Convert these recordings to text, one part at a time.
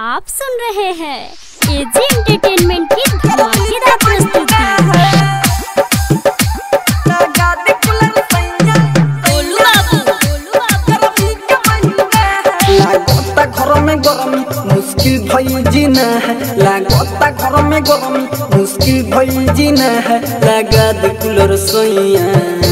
आप सुन रहे हैं एजी एंटरटेनमेंट की धमाकेदार प्रस्तुति गोलू बाबू गोलू बाबू लागता घर में गरमी मुश्किल भई जीना है लागता घर में गरमी मुश्किल भई जीना है लगा दे कूलर सोइया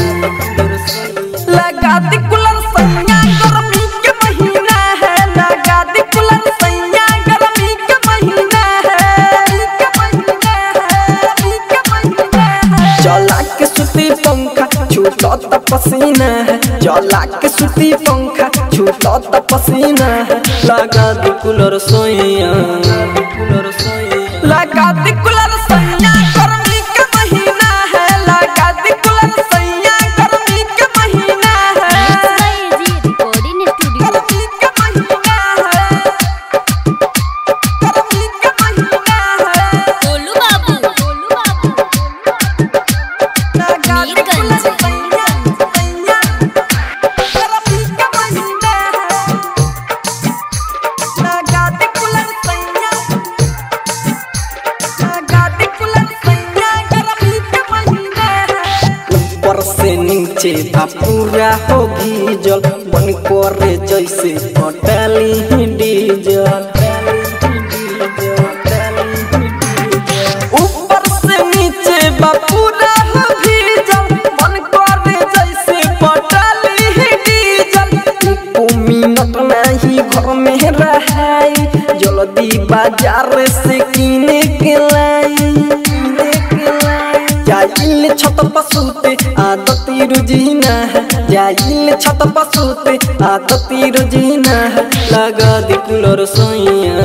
लगा दे कूलर सोइया गर्मी के महीना है लगा दे कूलर सोइया गर्मी के महीना है के महीना है के महीना है चला के सुती पंखा छूटो त पसीना है चला के सुती पंखा छूटो त पसीना है लगा दे कूलर सोइया कूलर सोइया लगा दे कूलर सोइया गर्मी के महीना है लगा दे कूलर सोइया गर्मी के महीना है एजी रिकॉर्डिंग स्टूडियो गर्मी के महीना है गर्मी के महीना है गोलू बाबू गोलू बाबू मीरगंज ऊपर से नीचे बा पूरा हो भीजल मन करे जैसे पटाली डीजल ऊपर से नीचे बा पूरा हो भीजल मन करे जैसे पटाली डीजल एको मिनट नहीं घर में रहाई जल्दी बाजार से किने के लाई किने के लाई जाइल छत पसूते आदती रुजीना है जाइल छत पसूते आदती रुजीना है लगा दी कूलर सोइया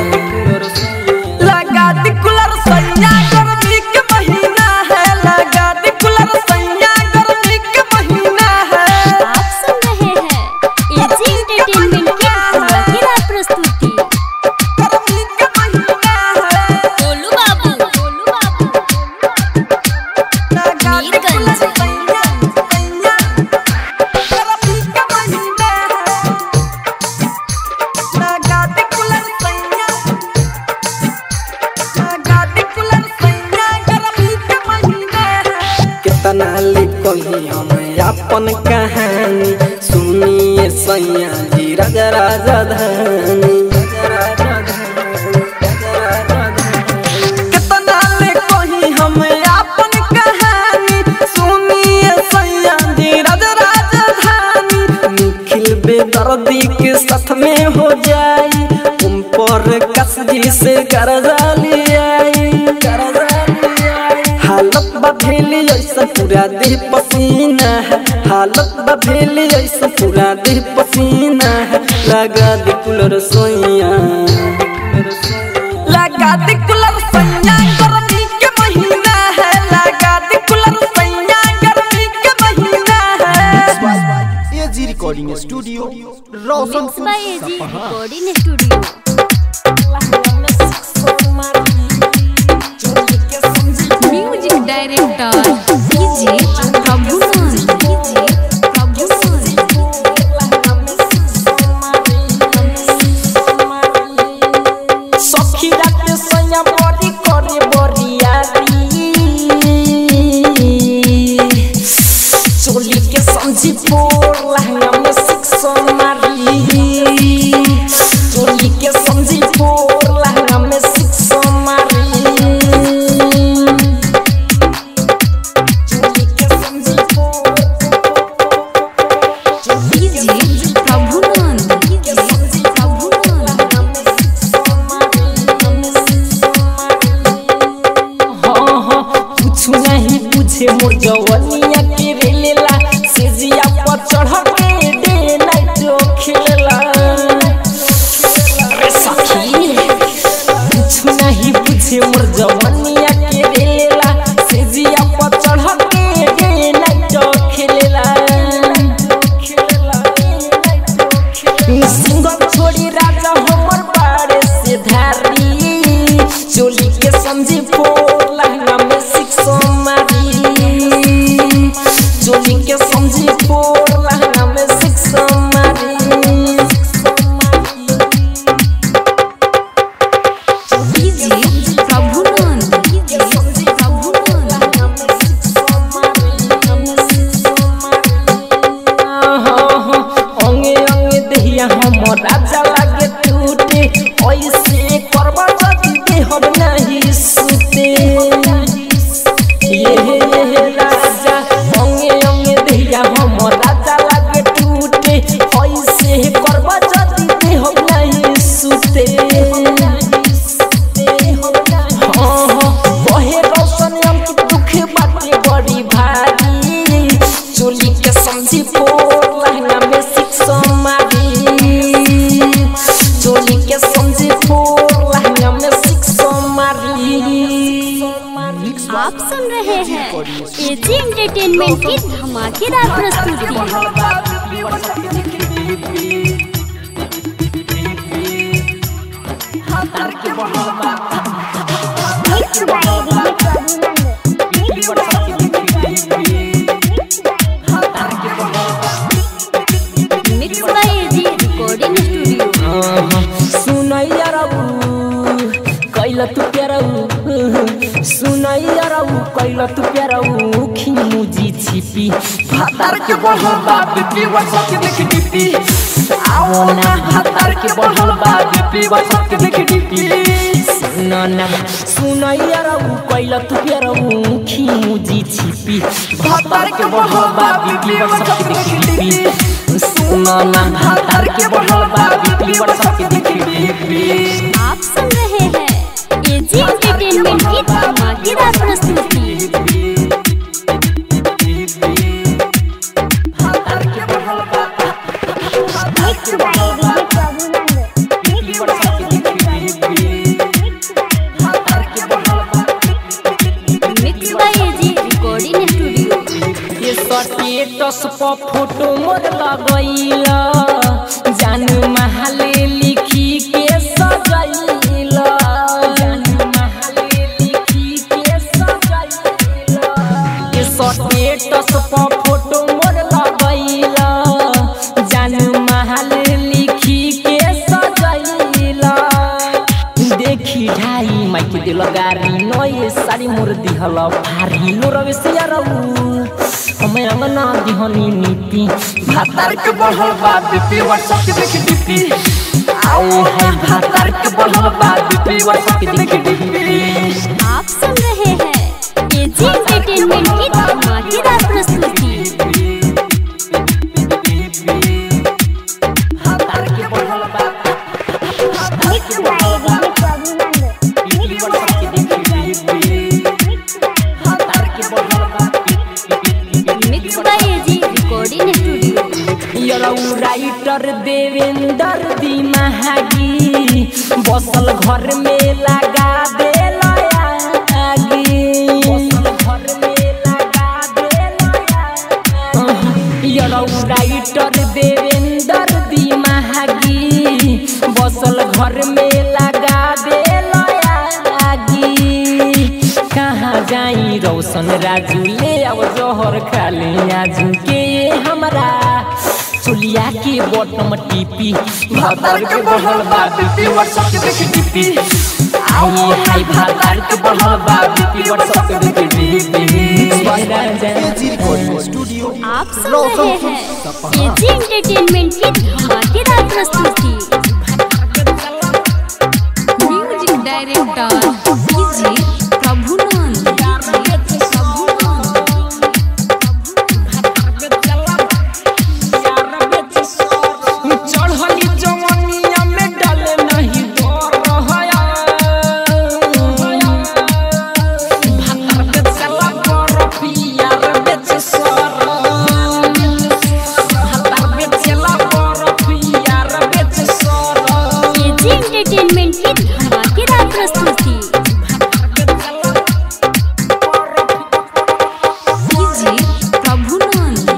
लगा दी कूलर सोइया गर्मी के महीना है लगा दी कूलर सोइया गर्मी के महीना है आप सुन रहे हैं एजी एंटरटेनमेंट की धमाकेदार प्रस्तुति गर्मी के महीना है गोलू बाबू गोलू बाबू मीरगंज कितना ले कही हम अपन कहानी सुनिए सैया जी राजा राजा धानी कितना ले कही हम अपन कहानी सुनिए सैया जी राजा राजा धानी निखिल बेदर्दी के साथ में हो जाई तुम पर कस जी से कर्जा ले आई कर्जा ले आई हालत बधेली ऐसा पूरा देह पसीना है हालत बधेली ऐसा पूरा देह पसीना है लगा दे कूलर सोइया लगा दे कूलर सोइया गर्मी के महीना है लगा दे कूलर सोइया गर्मी के महीना है AG recording studio mix Roshanpur by AG recording studio music director DJ Prabhuman DJ Prabhuman सखी रात सैया बड़ी करे बरियारी चोली के समझी पोर लहंगा में सिक्सो मारी चोली के समझी पोर लहंगा में सिक्सो मारी चोली के समझी पोर डीजे प्रभुमान डीजे प्रभुमान हाँ हाँ कुछ नहीं पूछे मोर जवनिया के रेलेला सेजिया पर चढ़ के डे नाइट खेलेला अरे सखी कुछ नहीं पूछे मोर जवनिया के रेलेला सेजिया पर चढ़ के डे नाइट खेलेला सिंगम छोड़ी राजा हमर बाड़े से धारी चोली के समझी फोर लहंगा में सिक्सो मारी चोली के समझी फोर लहंगा में सिक्सो मारी ऐसे करबा जदी देहब नहीं सुते ये ये राजा अंगे अंगे देहिया हम राजा लागे टूटे ऐसे करबा जदी देहब नहीं सुते हाँ, हाँ, बहे रोशन अंकित दुख बाटे बड़ी भारी चोली के समझी पोर लहंगा में शिक्षा मारी चोली के समझी पोर लहंगा में शिक्षा मारी आप सुन रहे हैं एजी एंटरटेनमेंट की धमाकेदार प्रस्तुति mix by AG recording studio सुनैया रऊ कैल तू प्यारऊ सुनैया रऊ कैल तू प्यारऊ खिमुजी छिपी भातार के बढ़ल बा बीपी व्हाट्सएप के देख डीपी आओ ना भातार के बढ़ल बा बीपी व्हाट्सएप के देख डीपी सुना ना सुनैया रऊ कैल तू प्यारऊ खिमुजी छिपी भातार के बढ़ल बा बीपी व्हाट्सएप के देख डीपी सुना ना भातार के बढ़ल बा बीपी व्हाट्सएप के देख डीपी आप सुन रहे हैं एजी एंटरटेनमेंट की धमाकेदार प्रस्तुति mix by AG recording studio ये स्टेटस पर फोटो मोर लगैला जान महले लिखी के सजैला जान महले लिखी के सजैला ये स्टेटस पर फोटो मोर लगैला जान महले लिखी के सजैला देखी ढाई माइक दिल गारी नये सारी मोर दिहल भारी लो रवि से रहू हमें अंगना दिहनी नीति भातार के बढ़ल बा बीपी व्हाट्सएप के देख डीपी आओ है भातार के बढ़ल बा बीपी व्हाट्सएप के देख डीपी आप सुन रहे हैं एजी एंटरटेनमेंट की धमाकेदार प्रस्तुति भातार के बढ़ल बा बीपी व्हाट्सएप के देख डीपी भातार के बढ़ल बा mix by AG recording studio यरौ राइटर देवेंद्र दी महागी बसल घर में लगा दे आगी बसल घर में लगा दे यरौ राइटर देवेंद्र दी महागी बसल घर में लगा दे आगी कहाँ जाई रोशन राजू ले अब जोहर खाली आजू के हमरा चुलिया के बॉटम टीपी भातार के बढ़ल बा बीपी व्हाट्सएप के देख टीपी आई हाय भातार के बढ़ल बा बीपी व्हाट्सएप के देख टीपी स्वागत है स्टूडियो आप सुन रहे हैं एजी एंटरटेनमेंट की धमाकेदार प्रस्तुति म्यूजिक डायरेक्टर डीजे प्रभुनंद चढ़ली जवनिया में डाले नहीं डर रहया भातर के चला कर पियार बेच सर भातर के चला कर पियार बेच सर एजी एंटरटेनमेंट की धमाकेदार प्रस्तुति DJ Prabhunand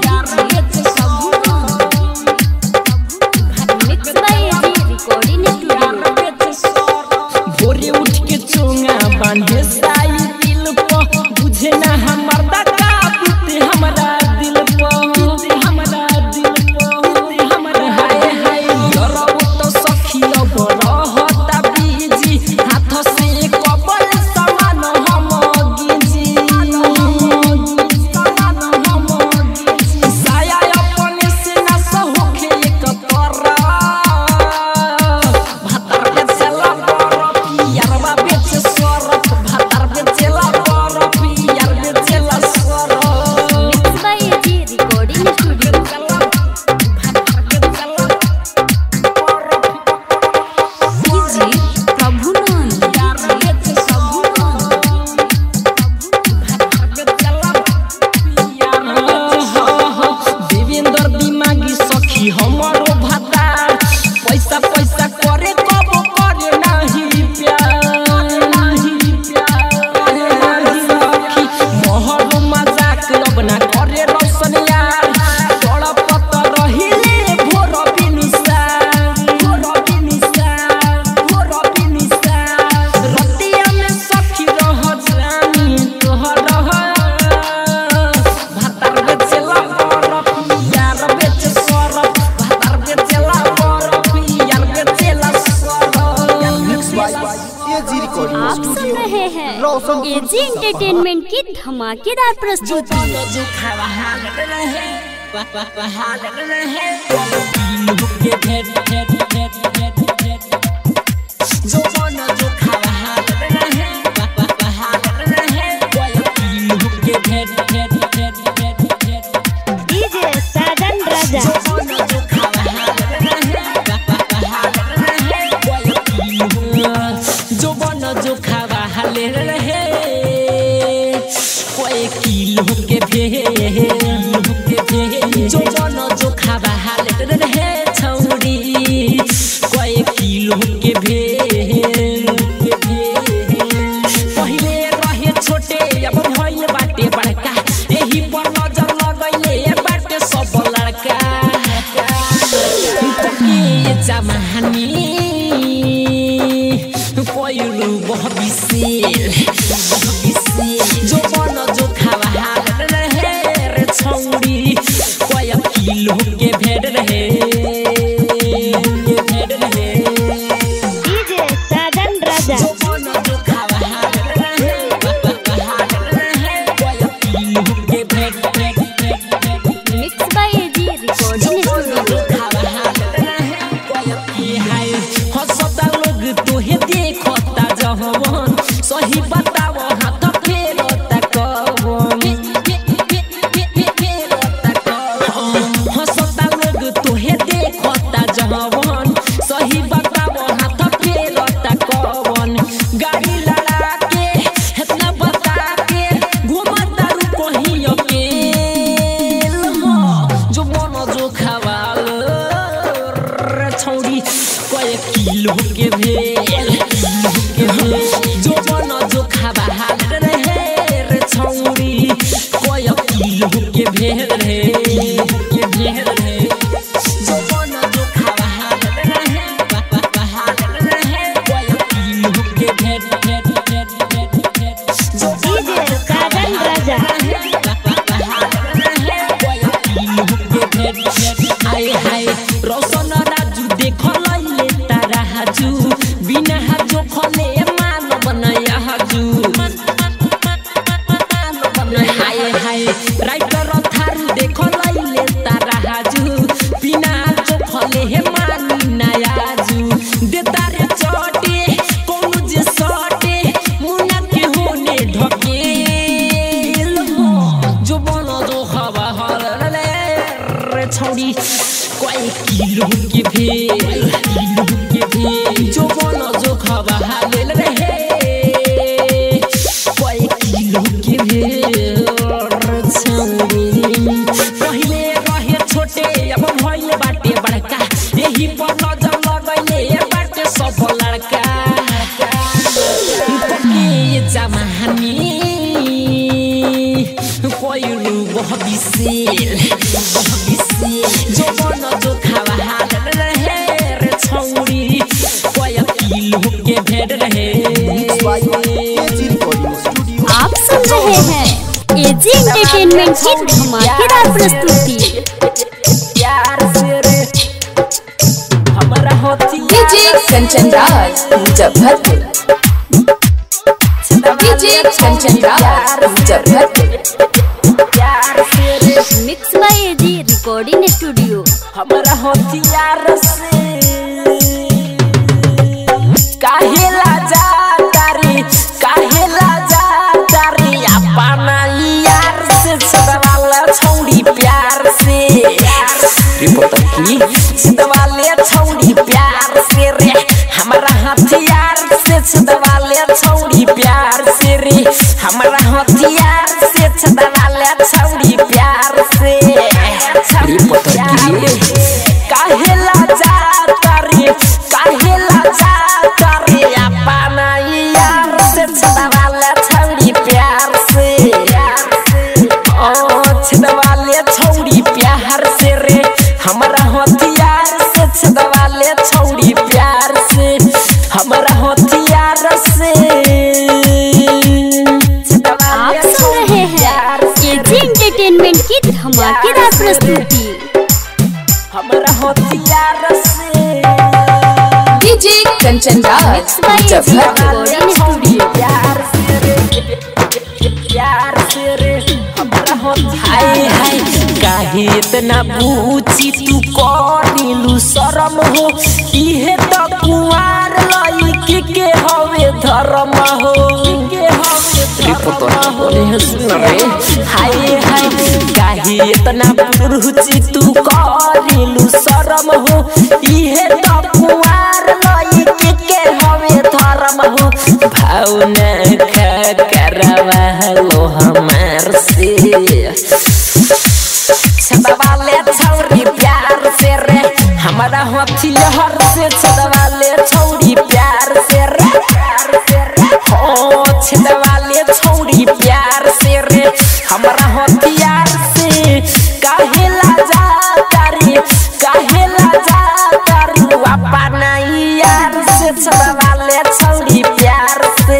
mix by AG recording studio भोरे उठ के चोंगा बांधे साई दिल पर बुझे ना हमर दका बीते हमरा दिल पर बीते हमरा दिल पर बीते हमरा हाय हाय डरब तो सखी अब रहता बीजी रहे हैं एजी एंटरटेनमेंट की धमाकेदार प्रस्तुति डीजे साजन राजा जो बन जो खावा हाले रहे कोई किलो के भे जो बन जो खावा हाले रहे छौरी कोई किलो के भे पहिले रहे छोटे अब भइल बाटे बड़का एही पर नजर लगैले बाटे सब लड़का के जमानी पहिरो बहबिसेल जो बन जो खावा हाल रहे रे छौरी कय किलो के भेड़ रहे के भेड़ रहे डीजे साजन राजा जो बन जो खावा हाल रहे हाल रहे कय किलो के भेड़ भेड़ भेड़ mix by AG recording studio सही बताव हाथ फेरता कवन हंसता लोग तोहे देखता जवन सही बताव हाथ फेरता कवन गाड़ी लड़ा के इतना बता के घुमता रू कहीं अकेल जो मन जो खवाल रे छौरी कय किलो के भेल के भेल। जो मन जो खवाल रहे रे छौरी कय किलो के भेल रे के भेल रे जो मन जो खवाल रहे खवाल रहे कय किलो के भेल भेल भेल भेल भेल जो डीजे साजन राजा हाय हाय रोशन राजू देख लैले तारा हाजू बिना हाजो खले मानव नया हाजू हाय हाय राइटर थारू देख लैले तारा हाजू बिना हाजो खले हे मानी नया हाजू देता रे चोटे कोनो जे सटे मुना के होने ढकेल जो बनो जो हवा हल रे छौड़ी कोई किलो के भेल किलो के भेल जो बनो जो हवा हल रहे कोई किलो के भेल रे छौड़ी पहिले रहे छोटे अब भइल बाटे बड़का एही पर नजर लगैले बाटे सब लड़का के जमानी पहिरो बहबिसेल जो बन जो खावा हाल रहे रे छौरी कय किलो के भेड़ रहे आप सुन रहे हैं एजी एंटरटेनमेंट की धमाकेदार प्रस्तुति प्यार से रे हमरा होती डीजे कंचन राज मुजफ्फरपुर डीजे कंचन राज मुजफ्फरपुर प्यार से रे mix by AG recording studio हमरा हथियार से काहे लाजा तारी काहे लाजा तारी अपना यार से छदवाला छौड़ी प्यार से रिपोर्ट की छदवाले छौड़ी प्यार से रे हमरा हथियार से छदवाले छौड़ी प्यार से रे हमरा हथियार से छदवाले छौड़ी प्यार से रिपोर्ट की काहे लाजा तारी काहे लाजा तारी अपना यार से छदवाले छौड़ी प्यार से ओ छदवाले छौड़ी प्यार से रे हमरा हथियार से छदवाले छौड़ी प्यार से हमरा हथियार से आप सुन रहे हैं एजी एंटरटेनमेंट की धमाकेदार प्रस्तुति हमरा हथियार से DJ Kanchan Kanchan Raj Muzaffarpur recording studio प्यार से रे प्यार से रे हमरा हो हाय हाय काहे इतना पूछी तू करिलू शरम हो इहे त कुआर लईकी के हवे धर्म हो के हवे धर्म हो हाय हाय काहे इतना पूछी तू करिलू शरम हो इहे त कुआर लईकी के हवे धर्म हो भावना का करवा लो हमार से छदवाले छौरी प्यार से रे हमारा हथियार से छदवाले छौरी प्यार से रे प्यार से रे हो छदवाले छौरी प्यार से रे हमारा हथियार से काहे लाजा तारी काहे लाजा तारी अपना यार से छदवाले छौरी प्यार से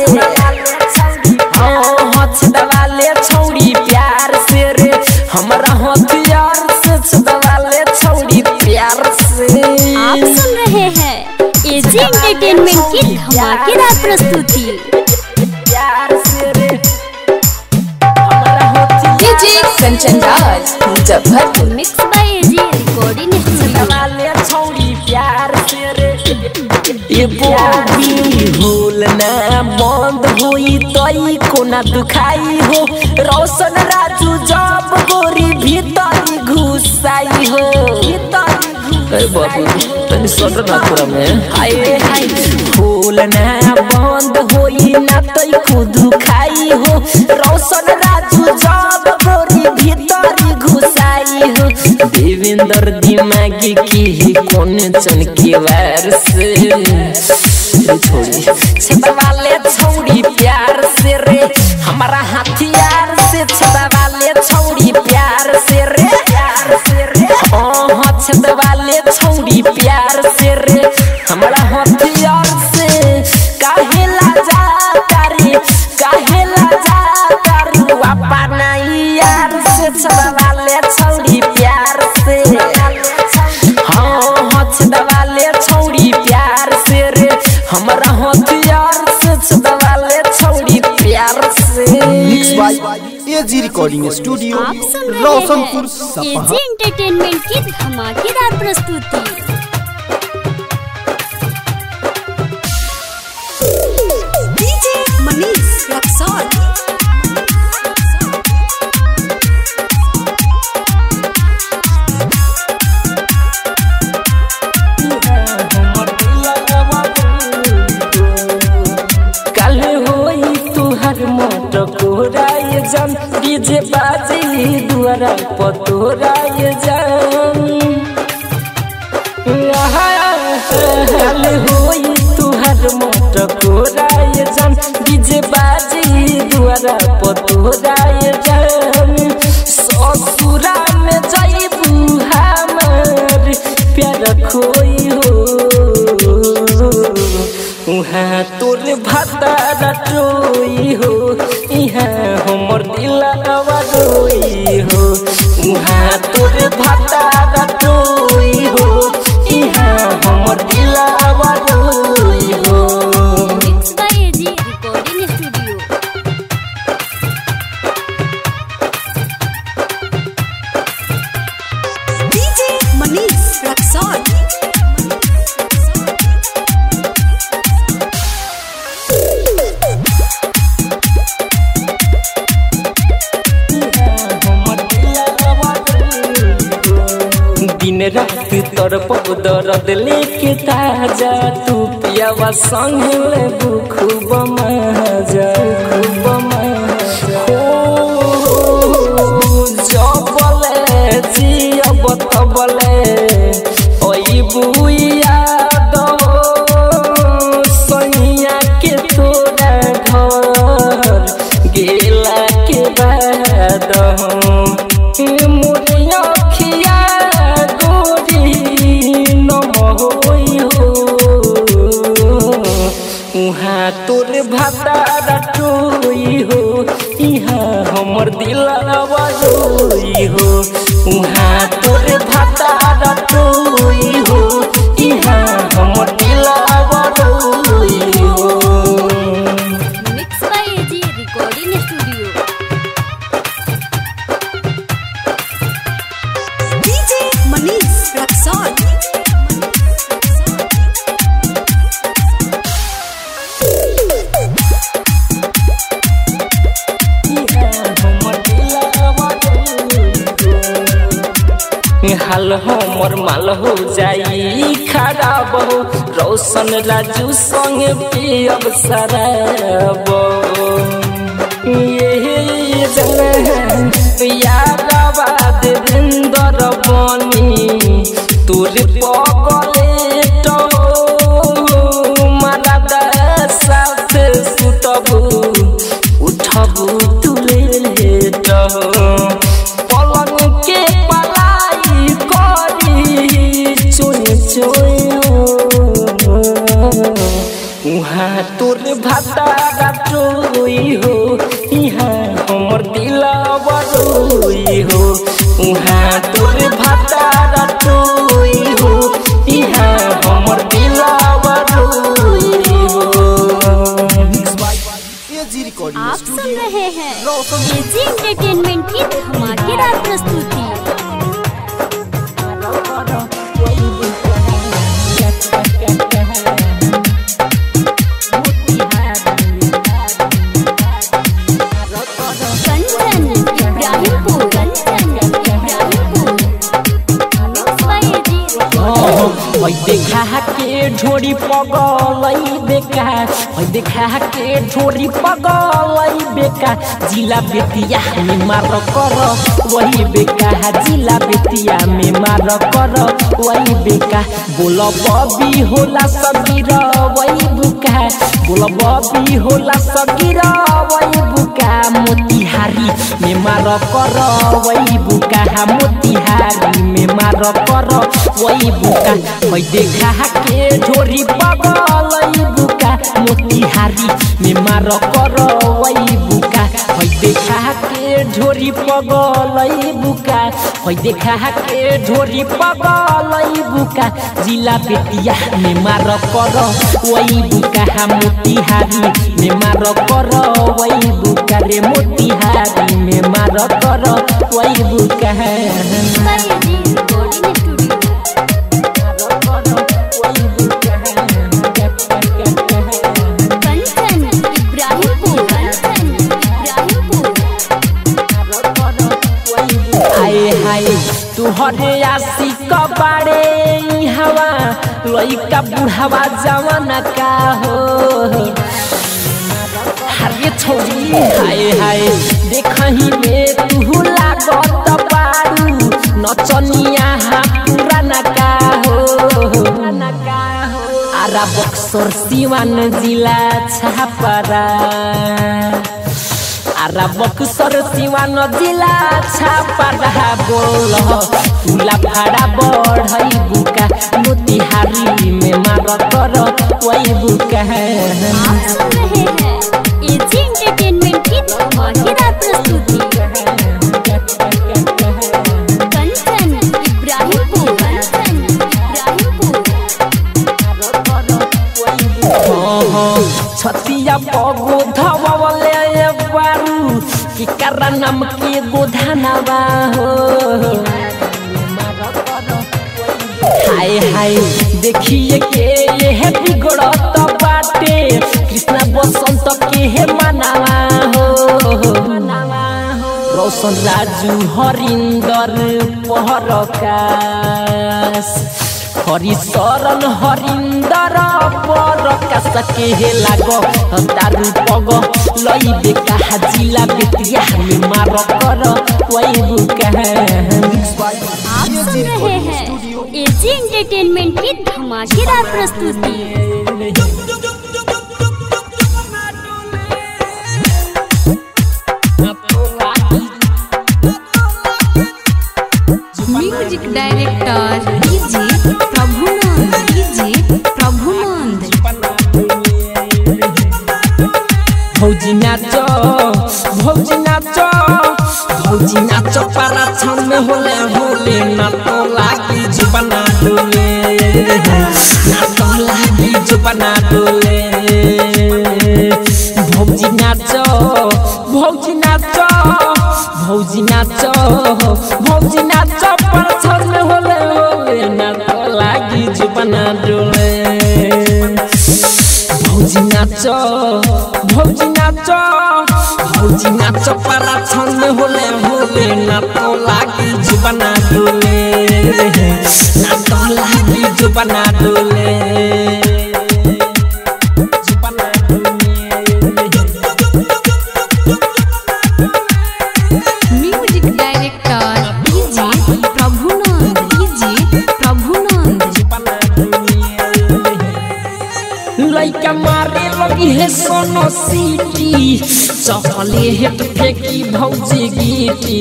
हाँ हाँ छदवाले छौरी प्यार से रे हमरा हथियार से छदवाले छौरी प्यार से आप सुन रहे हैं एजी एंटरटेनमेंट की धमाकेदार प्रस्तुति प्यार से रे हमरा हथियार DJ Kanchan Raj Muzaffarpur mix by AG recording studio वाले छौरी प्यार से रे ये बोली होल ना बंद होई तई कोना दुखाई हो रोशन राजू जब गोरी भीतर घुसाई हो भीतर बाबू तनी सट ना पूरा में हाय हाय होल ना बंद होई ना तई को दुखाई हो रोशन राजू जब गोरी भीतर घुसाई हो देवेंद्र दिमागी की ही कौन चन की वार से रे छोड़ी छदवाले छौड़ी प्यार से रे हमारा हथियार से छदवाले छौड़ी प्यार से रे प्यार से रे ओह छदवाले छौड़ी प्यार से रे हमारा हथियार से काहे लाजा तारी काहे लाजा तारी अपना यार से छदवाले छौड़ी प्यार से हाँ हाँ छदवाले छौड़ी प्यार से रे हमरा हथियार से छदवाले छौड़ी प्यार से mix by AG recording studio आप सुन रहे रोशनपुर हैं सपहा एजी एंटरटेनमेंट की धमाकेदार प्रस्तुति डीजे मनीष रक्सौल कल होई तुहर मोट कोराय जन डीजे बाजी दुआरा पतोराय जन कल होई तुहर मोट कोराय जन डीजे बाजी दुआरा पतोराय जन ससुरा में जइबू हमर प्यार खोई हो उहाँ तोर भातारा टोई हो इहाँ हमर दिलवा रोई हो उहाँ तोर भातारा टोई हो इहाँ हमर दिलवा रोई हो mix by AG recording studio DJ Manish Raxaul दिन रात तोर दर्द लेके ताजा तू पियावा संग ले खूब मजा खूब मजा हो जबले जियब तबले ओई बुइया दो सैया के तोरा घर गेला के बाद मोरिया खिया गोरी नम होई हो उहाँ उहाँ तोर भातारा टोई हो इहाँ हमर दिलवा रोई हो उहाँ तोर भातारा टोई हो इहाँ हमर दिलवा रोई हो mix by AG recording studio DJ Manish Raxaul हाल हमर माल हो जाई खराब हो रोशन राजू संग पियब शराब ये जन यादवा देवेंद्र बनी तोर पगले तो मारा साथ सुतबू उठबू तुले लेटबू पलंग के पलाई करी चुन उहाँ तोर भातारा टोई हो इहाँ हमर दिलवा रोई हो उहाँ तोर भातारा टोई हो इहाँ हमर दिलवा रोई हो एजी रिकॉर्डिंग आप सुन स्टूडियो रहे हैं एजी एंटरटेनमेंट की धमाकेदार प्रस्तुति Kanchan Ibrahimpur Kanchan Ibrahimpur mix by AG ओइ देखा के ढोरी पगलै बेका ओइ देखा के ढोरी पगलै बेका जिला बेतिया में मार कर वही बेका जिला बेतिया में मार कर वही बेका बोल बबी होला सगीर वही बुका बोल बबी होला सगीर वही बुका मोतिहारी में मार कर वही बुका मोतिहारी में मार कर वही बुका मैं देखा के ढोरी पगलै बुका मोतिहारी में मार कर वही बुका मैं देखा के ढोरी पगलै बुका मैं देखा के ढोरी पगलै बुका जिला बेतिया में मार कर वही बुका मोतिहारी में मार कर वही बुका रे मोतिहारी में मार कर वही बुका mix by AG recording studio Kanchan Ibrahimpur Kanchan Ibrahimpur हाय हाय तुहरे आशिक बाड़े हवा लइका बुढ़ावा जवान का हो हरे छोरी हाय हाय देखही में तू लागत पारू नचनिया हा पुराना का हो आरा बक्सर सिवान जिला छापरा आरा बक्सर सिवान जिला छापरा बोल तुला भाड़ा बढ़ई बुका मोतिहारी में मार कर वही बुका आप सुन रहे हैं एजी एंटरटेनमेंट की धमाकेदार प्रस्तुति कंचन इब्राहिमपुर कंचन इब्राहिमपुर छतिया पगो धवले बारू कि करा नाम के गोधानवा हो हाय हाय देखिए के ये बिगड़त बाटे कृष्णा बसंत के हे मनावा हो रोशन राजू हरिंदर पहरकाश हरिशरण हरिंदर परकाश के हे लाग दारू पग लई बेका जिला बेतिया में मार कर वही बुका आप सुन रहे हैं एजी एंटरटेनमेंट की धमाकेदार प्रस्तुति music director DJ Prabhunand DJ Prabhunand भौजी नाच भौजी नाच भौजी नाच पारा छन में होले होले ना तो लागी जुबना डोले ना तो लागी जुबना डोले भौजी नाच भौजी नाच भौजी नाच भौजी नाच पारा छन में होले होले ना तो लागी जुबना डोले भौजी नाच भौजी नाच भौजी नाच पारा छन होले होले ना तो लागी जुबना डोले ना तो लागी जुबना डोले जुबना music director DJ Prabhunand DJ Prabhunand लइका मारे लगी है सोनो सीटी चपले हेट फेंकी भौजी गीटी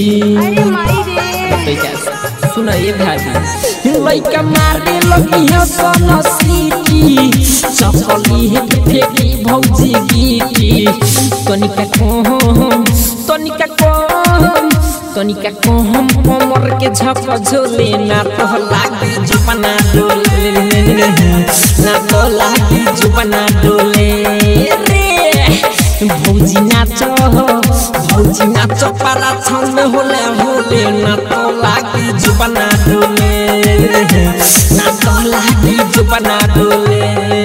सुन ये भाभी लइका मारे लगी है सोनो सीटी चपली हेट फेंकी भौजी गीटी तनिका कम तनिका कम तनिका कम कमर के झक झोले ना तो लागी जुबना डोले ना तो लागी जुबना डोले रे भौजी नाच भौजी नाच पारा छन में होले होले ना तो लागी जुबना डोले ना तो लागी जुबना डोले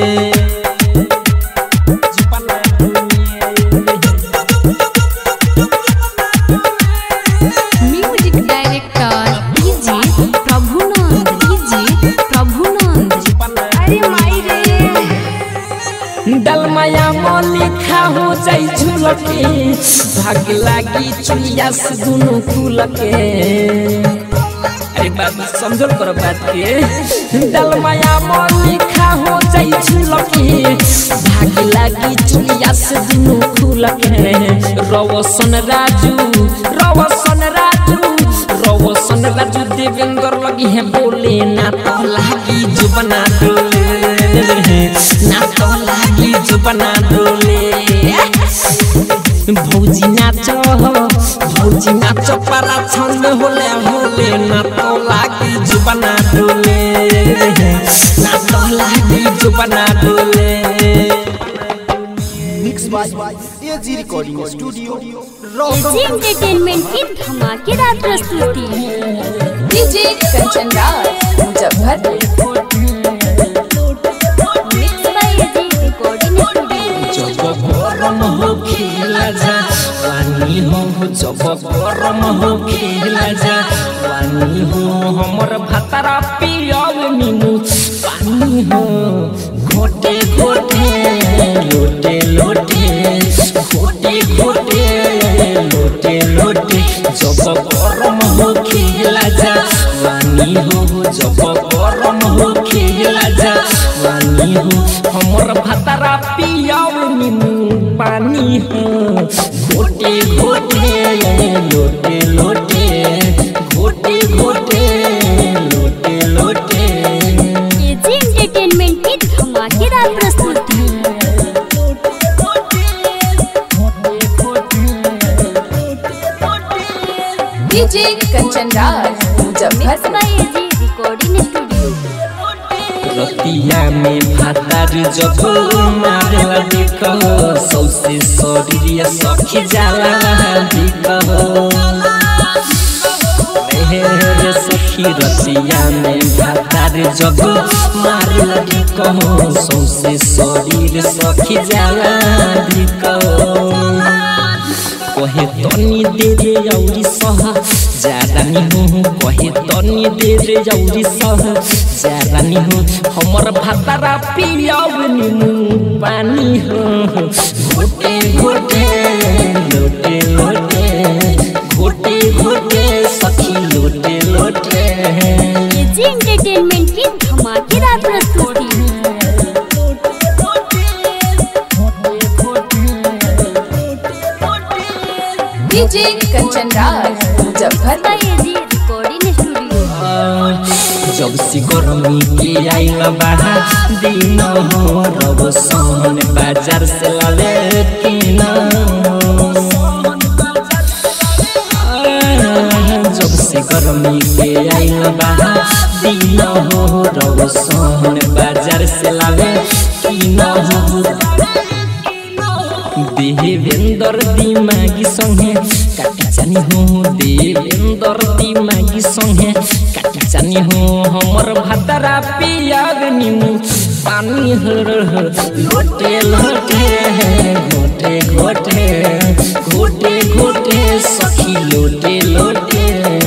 जुबना music director DJ Prabhunand DJ Prabhunand डलमाया लिखा हो जाई झुलके भाग लागी चुलिया से दुनु खुलके अरे बाबू समझो करो बात के डलमाया लिखा हो जाई झुलके भाग लागी चुलिया से दुनु खुलके रवसन राजू रवसन राजू रवसन राजू देवेंद्र लगी है बोले ना तो लागी जुबना डोले ना तो लागी जुबना डोले भौजी नाच भौजी नाच पारा छन में होले होले ना तो लागी जुबना डोले ना तो लागी जुबना डोले mix by AG recording studio AG entertainment की धमाकेदार प्रस्तुति DJ Kanchan Raj Muzaffarpur mix by AG recording studio जब गरम हो खेला जा पानी हो जब गरम हो खेला जा पानी हो हमर भातारा पियब नीमू पानी हो घोटे घोटे लोटे लोटे घोटे घोटे लोटे लोटे जब गरम हो खेला जा पानी हो जब गरम हो खेला जा पानी हो हमर भातारा पियाव नीमू पानी हो घोटे घोटे लोटे लोटे घोटे घोटे लोटे लोटे एजी एंटरटेनमेंट की धमाकेदार प्रस्तुति DJ Kanchan Raj mix Muzaffarpur by AG recording studio रतिया में भातार जब मारला देख सौसे शरीर सखी जाला देख रे सखी रतिया में भातार जब मारला देख सौसे शरीर सखी जाला देख कहे तनी दे रे औरी सह जारानी हो कहे तनी दे रे औरी सह जारानी हो हमर भातारा पियाव निमु पानी हो घोटे घोटे लोटे लोटे घोटे घोटे सखी लोटे लोटे एजी एंटरटेनमेंट की धमाकेदार प्रस्तुति DJ Kanchan Raj Muzaffarpur by AG recording studio जब से गर्मी के आइल बाहा दिन हो रब सहन बाजार से लाले किन आइल बा दिन हो रौसन बाजार से लावे किन हो देवेंद्र दिमागी संगे काटी जानी हो देवेंद्र दिमागी संगे काटी जानी हो हमर भातरा पियाग निमु पानी हर लोटे लोटे घोटे घोटे घोटे घोटे सखी लोटे लोटे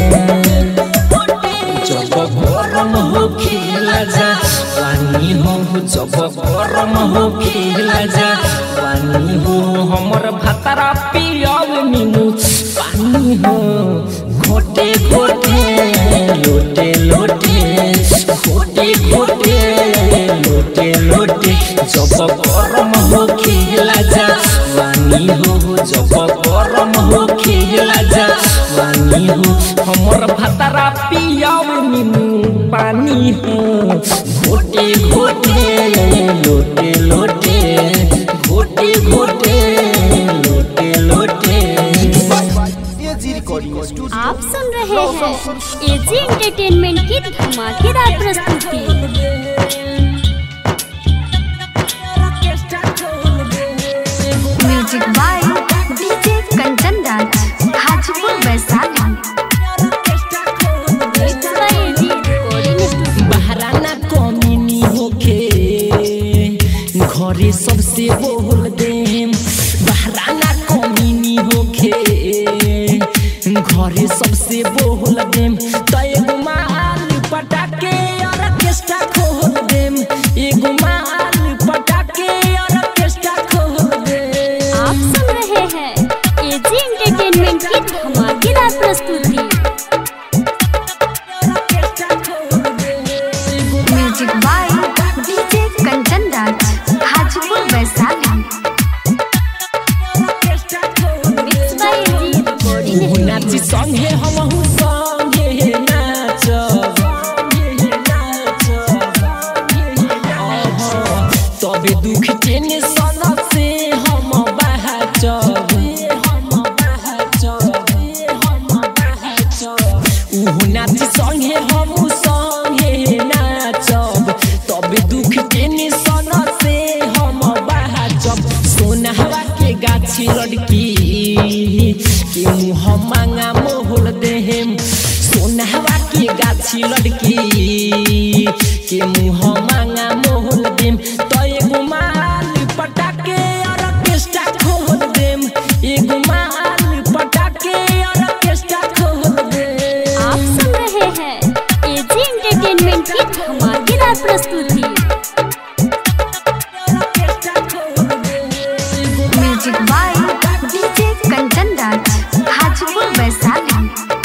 जब गरम हो खेला जा पानी हो जब गरम हो खेला जा पानी हो हमर भातारा पियब नीमू पानी हो घोटे घोटे लोटे लोटे घोटे घोटे लोटे लोटे जब गरम हो खेला जा पानी हो जब गरम हो खेला जा पानी हो हमर भातारा पियाव निमु पानी हो घोटे घोटे लोटे लोटे घोटे घोटे लोटे लोटे एजी रिकॉर्डिंग स्टूडियो आप सुन रहे हैं एजी एंटरटेनमेंट की धमाकेदार प्रस्तुति music by DJ Kanchan Raj Hajipur Vaishali Mixed by AG Recording Studio. बहराना कमीनी होखे घरे सबसे बोल देम बहराना कमीनी होखे घरे सबसे बोल देम त एगो माल पटाके ऑर्केस्ट्रा खोल देम एगो माल पटाके ऑर्केस्ट्रा खोल देम आप सुन रहे हैं एजी एंटरटेनमेंट की धमाकेदार प्रस्तुति music by DJ Kanchan Raj Hajipur Vaishali Mixed by AG Recording तू Studio. नाची संगे हमहु संगे नाचब तबे दुख टेंशन से हम बहचब उहु नाची संगे हमहु संगे नाचब तबे दुख टेंशन से हम बहचब सोनहवा के गाछी लड़की के मुँह मांगा मोहल देहम सोनहवा के गाछी लड़की के मुँह मांगा मोहल देम तो एगो माल पटाके ऑर्केस्ट्रा खोल देम एगो माल पटाके ऑर्केस्ट्रा खोल देम आप सुन रहे हैं एजी एंटरटेनमेंट की धमाकेदार प्रस्तुति music by DJ Kanchan Raj Hajipur Vaishali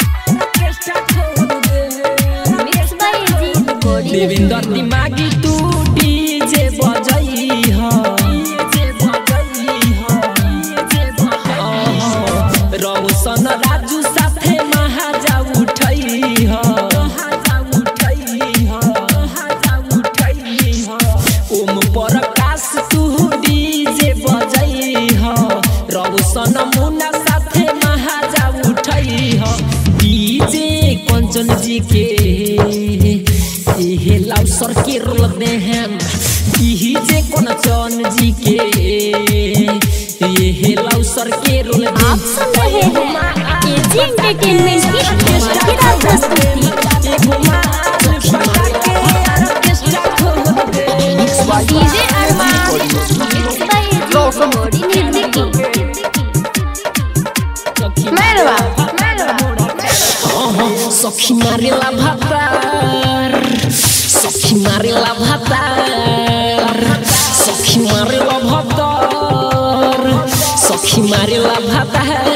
Mixed by AG Recording Devendra Studio. दिमागी तू डीजे बजई ह रौशन राजू साथे महाजा उठई ह ओम प्रकाश तू डीजे बजई ह रौशन मुन्ना साथे महाजा उठई ह डीजे कंचन जी के एहे लाउसर के रोल दे हम डीजे कंचन जी के एहे लाउसर के रोल दे आप सुन रहे हैं एजी एंटरटेनमेंट की धमाकेदार प्रस्तुति DJ Arman Mixed by AG Recording Studio. सखी मारेला भातार सखी मारेला भातार सखी मारेला भातार सखी मारेला भातार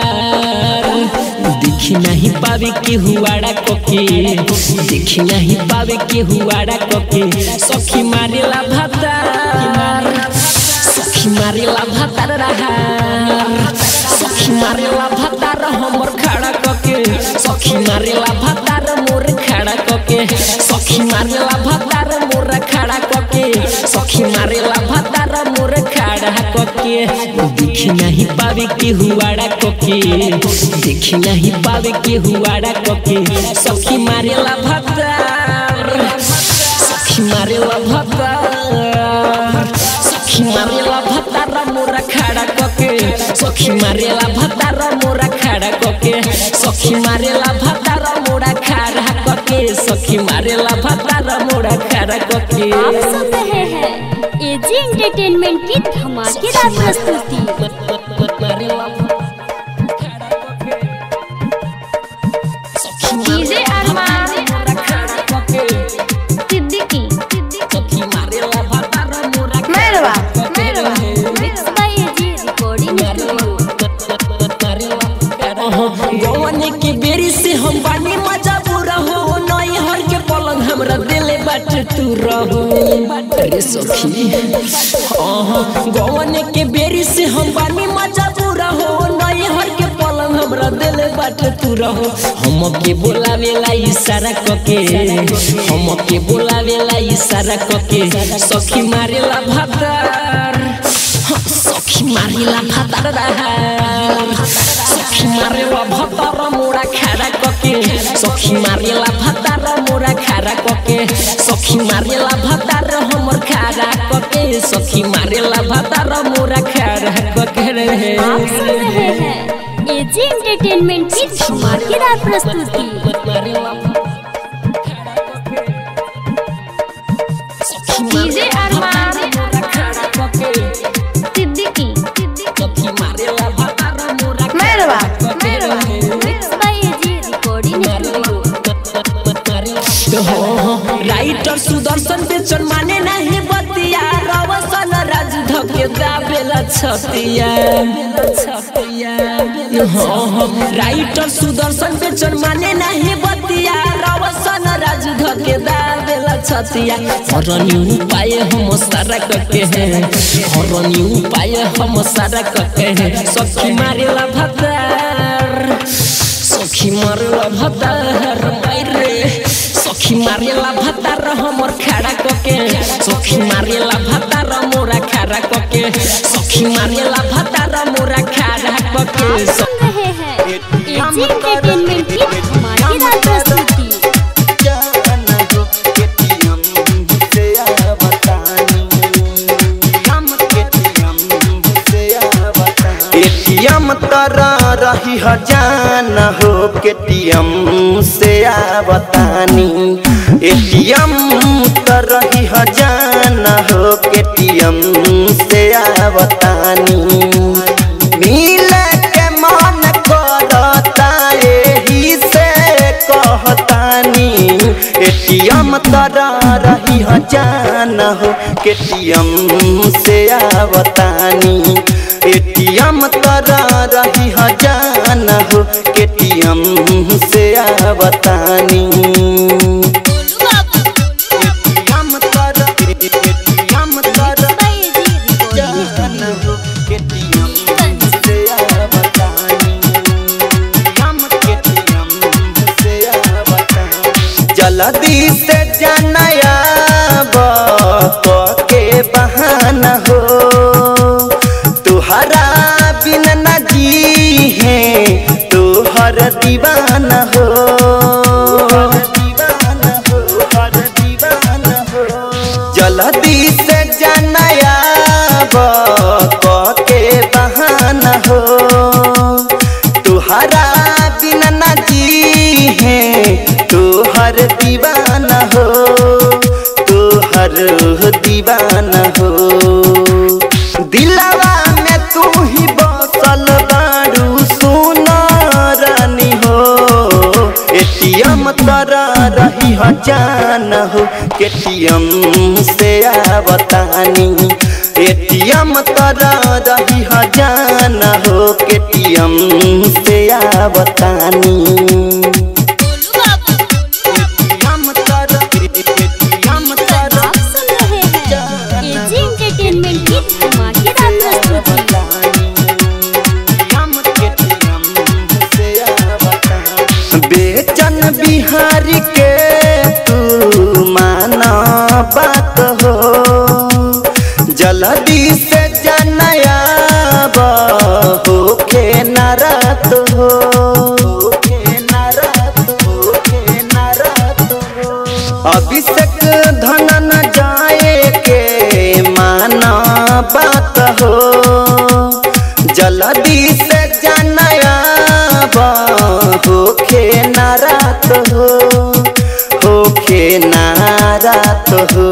देखी नहीं पावे के हुआड़ा कोके देखी नहीं पावे के हुआड़ा कोके सखी मारेला भातार सखी मारेला भातार रहा सखी मारेला भातार हमर खड़ा कके सखी मारेला भातार मोर खड़ा कके सखी मारेला भातार मोर खड़ा कके सखी मारेला भातार मोर खड़ा कके के देखी नहीं पावे के हुआड़ा कोके देखी नहीं पावे के हुआड़ा कोके सखी मारेला भतार सखी मारेला भतार सखी मारेला भतार मोरा खड़ा कोके सखी मारेला भतार मोरा खड़ा कोके सखी मारेला भतार मोरा खड़ा कोके सखी मारेला भतार मोरा खड़ा कोके आप सुन रहे हैं एजी एंटरटेनमेंट की धमाकेदार प्रस्तुति DJ Arman Siddiqui Merwa mix by AG recording गवने के बेरी से हम बानी मजा पूरा हो नई हर के पलंग हमरा दिले बाट तू रहो अरे सखी आहा, गवने के बेरी से हम बानी मजा पूरा हो नई हर के पलंग हमरा दिले बाट तू रहो हम के बोलावेला इशारा कके हम के बोलावेला इशारा कके सखी मारेला भातार सखी मारेला भातार सखी मारेला भातार मोरा खारा कके सखी मारेला भातार मोरा खारा कके सखी मारेला भातार हमर खारा कके सखी मारेला भातार मोरा खारा कके रे आप सुन रहे हैं एजी एंटरटेनमेंट की धमाकेदार प्रस्तुति DJ Arman Siddiqui Merwa mix by AG recording writer Sudarshan Bechan माने नहीं बतिया रवसन राज धके दाबेला छतिया हाँ, हाँ, राइटर सुदर्शन बेचन माने नहीं बतिया रवसन राज धके दाबेला छतिया हरनी उपाय हम सारा करके हैं हरनी उपाय हम सारा करके हैं सखी मारेला भतार सखी मारेला भतार मारे सखी मारेला भतार हमर खड़ा कके सखी मारेला भतार मोरा खड़ा कके सखी मारेला भतार मोरा खड़ा कके सुन रहे हैं एजी एंटरटेनमेंट की धमाकेदार प्रस्तुति एटीएम तरा रही हजान हो केटीएम से आवतानी एटीएम तर रही हजान हो केटीएम से आवतानी मिल के मन करता एही से कहतानी एटीएम तरा रही हजान हो केटीएम से आवतानी एटीएम तरा रही हजान हो केटीएम से आवतानी एटीएम तरा एटीएम तरा बाय एजी रिकॉर्डिंग जान हो केटीएम से आवतानी हम केटीएम से आवतानी जल्दी से जानया के बहाना हो तुहरा बिन न जी है तुहर दीवाना हो जल्दी से जानया के बहाना हो तुहरा बिन न जी है तुहर दीवाना हो तुहर दीवाना हो दिलवा में तू ही बसल बारू सुनारानी हो एटीएम तरा रही हजान हो केटीएम से आवतानी एटीएम तरा रही हजान हो केटीएम से आवतानी एटीएम तरा एटीएम तरा आप सुन रहे हैं एजी एंटरटेनमेंट की धमाकेदार प्रस्तुति बेचन बिहारी के तू माना बात हो जल्दी से जनया जल्दी से जानया होखे नारात हो होखे नारात हो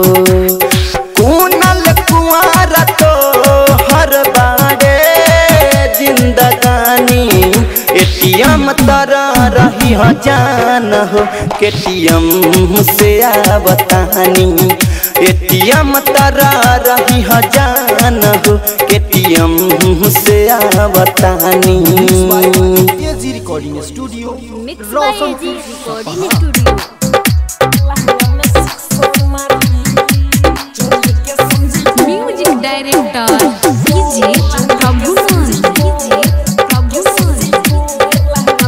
कुनल कुआर तो हर बारे जिंदगानी एटीएम तरह रही हो जान हो केटीएम से आवतानी एटीएम तरह रही हो जान हो केटीएम से आवतानी AG recording studio mix by AG recording studio music director DJ Prabhunand DJ Prabhunand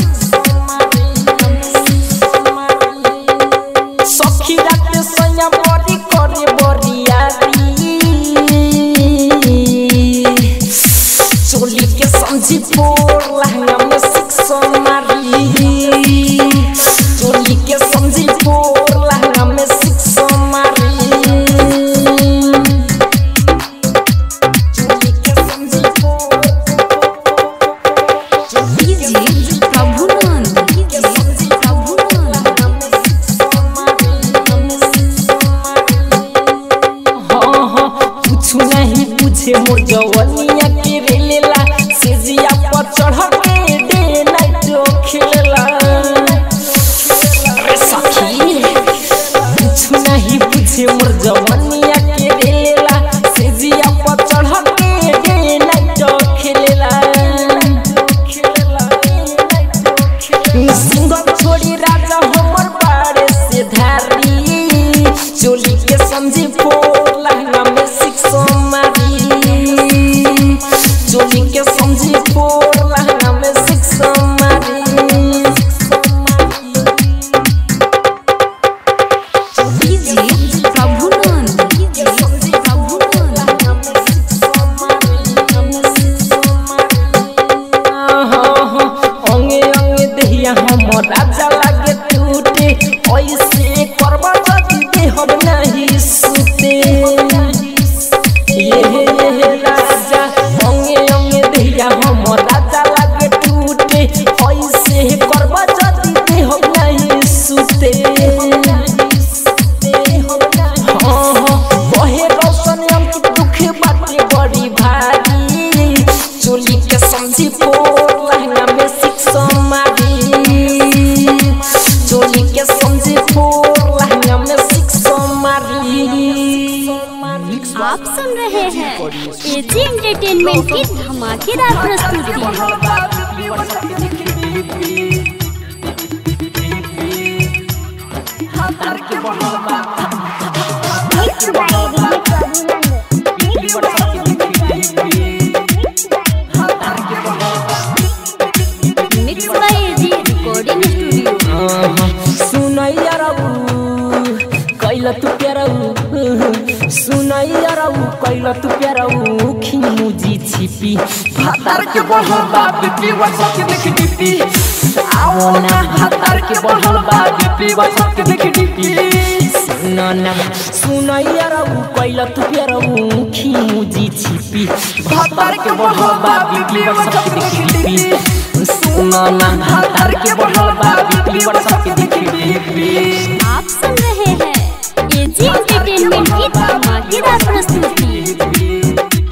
सखी रात सैया बड़ी करे बरियारी चोली के समझी पोर लहंगा में सिक्सो मारी चोली के समझी पोर लहंगा में सिक्सो मारी चोली के समझी पोर डीजे प्रभुनंद डीजे प्रभुनंद हाँ हाँ कुछ नहीं पूछे मोर जवनिया के रेलेला सेजिया पर चढ़ के डे नाइट खेलेला अरे सखी कुछ नहीं पूछे मोर जवनिया के रेलेला सेजिया पर चढ़ के डे नाइट खेलेला सिंगल छोड़ी राजा हमर बाड़े से धारी चोली के समझी फोर लहंगा में सिक्सो मारी चोली के समझी फोर लहंगा में सिक्सो मारी डीजे प्रभुनंद डीजे प्रभुनंद अंगे अंगे दहिया हमर राजा लागे टूटे ऐसे करबा जदी दे हम नहीं सुते ये ये राजा अंगे अंगे दहिया हमर राजा लागे टूटे ऐसे करबा जदी दे हम नहीं सुते हाँ हाँ बहे रोशन अंकित दुख बाटे बड़ी भारी चोली के समझी पोर लहंगा में सिक्सो मारी चोली के समझी पोर लहंगा में सिक्सो मारी आप सुन रहे हैं एजी एंटरटेनमेंट की धमाकेदार प्रस्तुति mix by AG recording studio सुनैया रऊ कैल तू प्यारऊ सुनैया रऊ कैल तू प्यारऊ खिमुजी छिपी भातार के बढ़ल बा बीपी व्हाट्सएप के देख डीपी आओ ना भातार के बढ़ल बा बीपी व्हाट्सएप के देख डीपी सुनो ना सुनैया रऊ कैल तू प्यारऊ खिमुजी छिपी भातार के बढ़ल बा बीपी व्हाट्सएप के देख डीपी सुनो ना भातार के बढ़ल बा बीपी व्हाट्सएप के देख डीपी आप सुन रहे हैं एजी एंटरटेनमेंट की धमाकेदार प्रस्तुति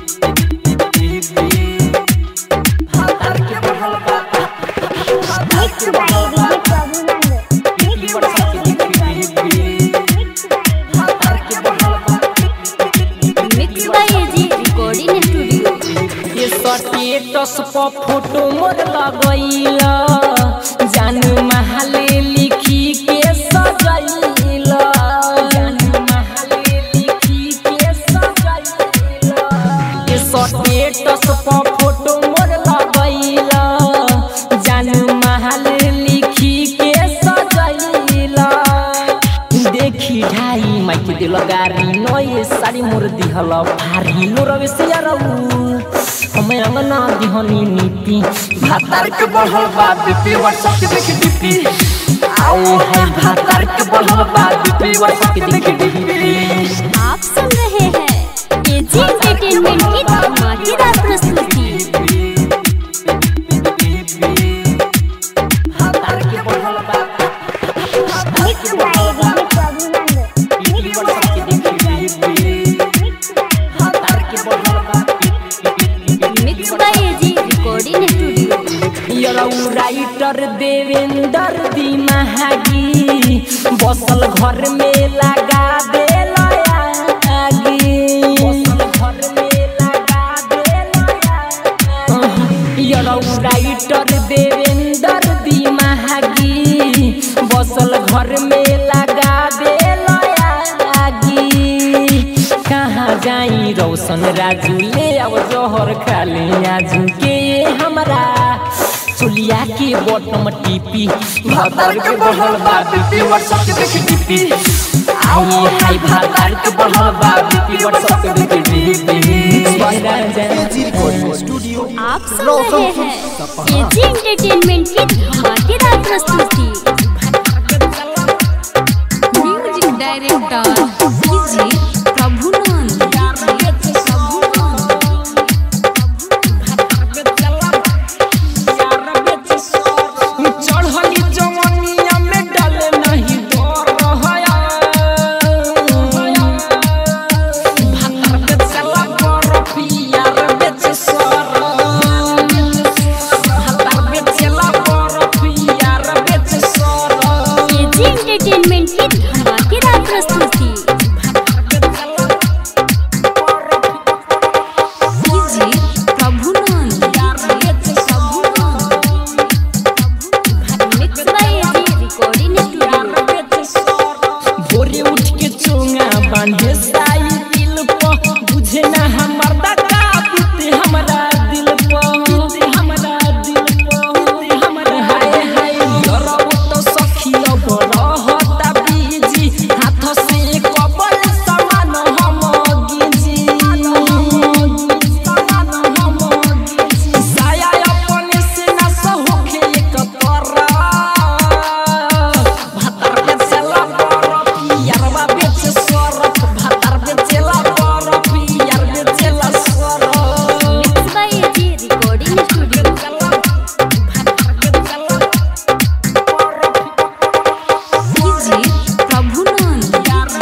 mix by AG recording studio ये स्टेटस पर फोटो मोर लगैला जान महले लिखी के सजैला जान महले लिखी के सजैला ये स्टेटस पर फोटो मोर लगैला जान महले लिखी के सजैला देखी ढाई माइके दिल गारी नये सारी मोर दिहल भारी लोरवे से रहू हमें अंगना दिहनी नीति भातार के बढ़ल बा बीपी व्हाट्सएप के देख डीपी आए है भातार के बढ़ल बा बीपी व्हाट्सएप के देख डीपी आप सुन रहे हैं एजी एंटरटेनमेंट की यरऊ राइटर देवेंद्र दी महागी बसल घर में लगा दे आगी बसल घर में लगा दे यरऊ राइटर देवेंद्र दी महागी बसल घर में लगा दे आगी कहाँ जाई रोशन राजू ले अब जोहर खाली आजू के हमरा चुलिया के बटम टीपी भातार के बढ़ल बा बीपी व्हाट्सएप के देख टीपी आई हाय भातार के बढ़ल बा बीपी व्हाट्सएप के देख टीपी एजी रिकॉर्डिंग स्टूडियो आप सुन रहे हैं एजी एंटरटेनमेंट की धमाकेदार प्रस्तुति म्यूजिक डायरेक्टर डीजे प्रभुनंद चढ़ली जवनिया में डाले नहीं डर रहया भातर बेचला बरफिया रे बेच सर भातर बेचला बरफिया रे बेच सर एजी एंटरटेनमेंट की धमाकेदार प्रस्तुति DJ Prabhunand mix by AG recording studio भोरे उठ के चोंगा बांधे साई दिल पर बुझे ना हमर दादा बीते हमरा दिल पर बीते हमरा दिल पर बीते हमरा हाय हाय डरब तो सखिया बड़ा होता बीजी हाथ से कबल समान हम गिजी समान हम गिजी साया अपने से ना सहोखे एक तोरा भातर बेचला बरफ यारवा बेच सरफ भातर बेचला बरफ यार बेचला सरफ mix by AG recording studio DJ Prabhunand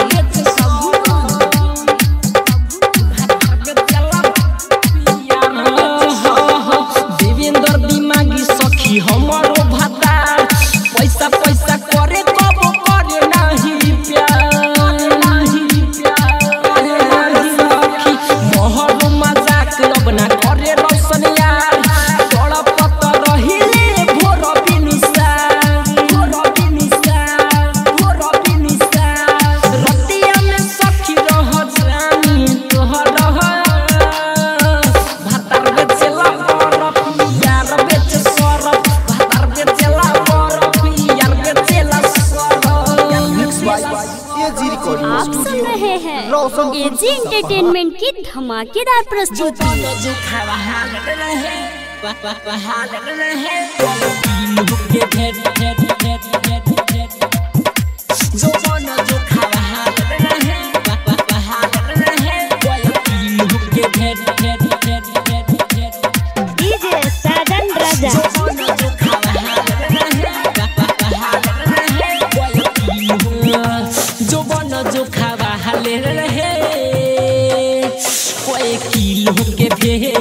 Devendra दिमागी सखी हमारो भतार पैसा पैसा करे कब करे नहीं प्यार नहीं प्यार नहीं सखी मोहर मजाक अब ना करे रोशन यार तोड़ा पता रहिले भोर बिनुसा भोर बिनुसा भोर बिनुसा रतिया में सखी रह जानी तोहर रह भातार बेचला बरफ यार बेच सरफ भातार बेचला बरफ यार बेचला मिक्स बाय सरफ एजी रिकॉर्डिंग आप सुन स्टूडियो रहे हैं एजी एंटरटेनमेंट की धमाकेदार प्रस्तुति जो खावा हाल रहे वाह वाह वाह हाल रहे तीन हुक्के भेट भेट भेट भेट भेट जो बना जो खावा हाल रहे वाह वाह वाह हाल रहे तीन हुक्के भेट भेट भेट भेट भेट डीजे साजन राजा जो बना जो खावा हाल रहे वाह वाह वाह हाल रहे तीन हुक्के जो बना जो खावा हाल रहे कोई किलो के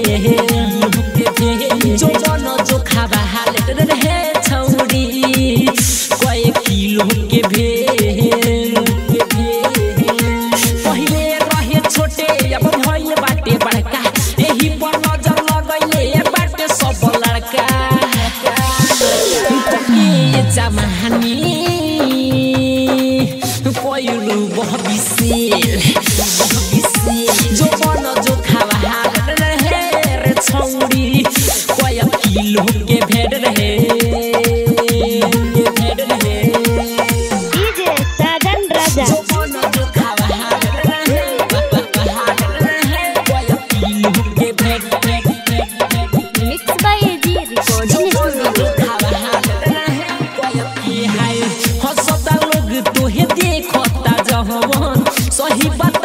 भे जो बनो जो खावा हालत रहे छौरी कोई किलो के भे पहिले रहे छोटे अब भइल बाटे बड़का एही पर नजर लगैले बाटे सब लड़का के जमानी कोइलु बहुत बिसेल जो बन जो खावा हाल रहे रे छौरी कोय किलो के भेड़ रहे भेड़ रहे डीजे साजन राजा जो बन जो खावा हाल रहे हाल रहे कोय किलो के भेड़ भेड़ भेड़ भेड़ mix by AG recording studio हसता लोग तोहे देखता जहवन सही बात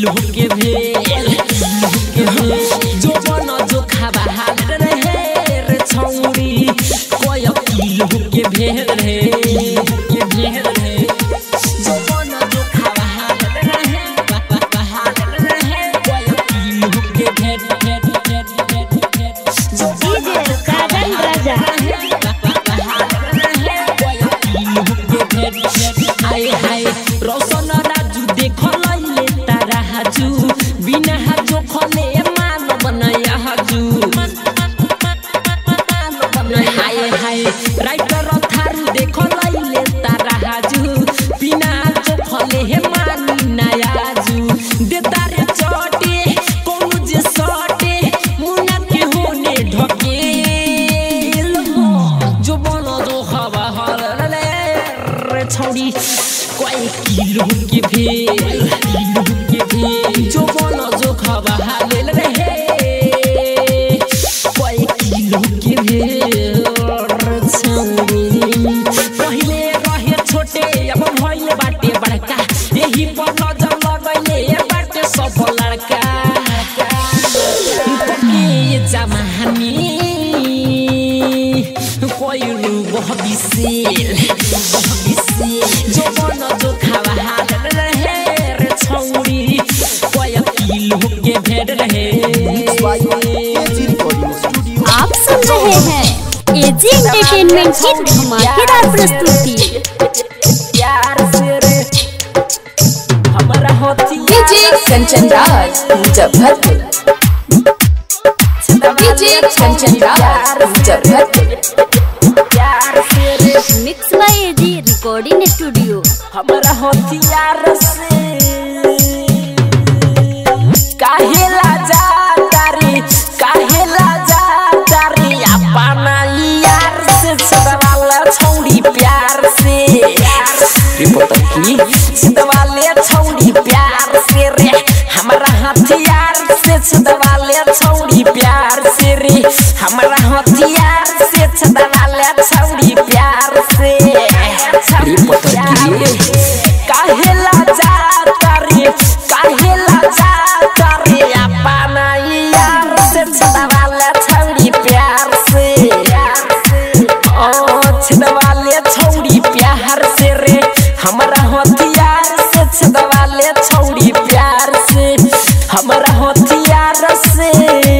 किलो के भेल के भेल जो बन जो खाबा हाल रहे रे छौरी कोय किलो के भेल रे के भेल रे जो बन जो खाबा हाल रहे बा- बा- बा हाल रहे कोय किलो के भेल भेल भेल भेल भेल जो डीजे साजन राजा हाय हाय रोशन राजू देख लैले तारा हाजू बिना हाजो खले मान बनया हाजू हाय हाय राइटर थारू देख लैले तारा हाजू बिना हाजो खले हे मानी नया हाजू दे तारे चोटे कोनो जे सटे मुना के होने ढकेल जो बनो जो हवा हल रे रे छौड़ी कोई किलो के भेल किलो के भेल जो बनो जो हवा हल रे हे कोई किलो के भेल रे छौड़ी पहिले रहे छोटे अब भइले बाटे बड़का यही पर नजर लगैले बाटे सब लड़का पके जमानी कोइरु बहबिसेल बहबिसेल जो बन जो खावा हाल रहे रे छौरी कोय किलो के भेड़ रहे एजी रिकॉर्डिंग स्टूडियो आप सुन रहे हैं एजी एंटरटेनमेंट की धमाकेदार प्रस्तुति प्यार से रे हमरा होती डीजे कंचन राज मुजफ्फरपुर डीजे कंचन राज मुजफ्फरपुर प्यार से रे mix by AG recording studio हमरा हथियार से काहे लाजा तारी काहे लाजा तारी अपना यार से सदवाला छौड़ी प्यार से रिपोर्टर की सदवाले छौड़ी प्यार से रे हमरा हथियार से सदवाले छौड़ी प्यार से रे हमरा हथियार से सदवाले छौड़ी प्यार से रिपोर्टर की काहे लाजा तारी काहे लाजा तारी अपना यार से छदवाले छौड़ी प्यार से ओ छदवाले छौड़ी प्यार से रे हमरा हथियार से छदवाले छौड़ी प्यार से हमरा हथियार से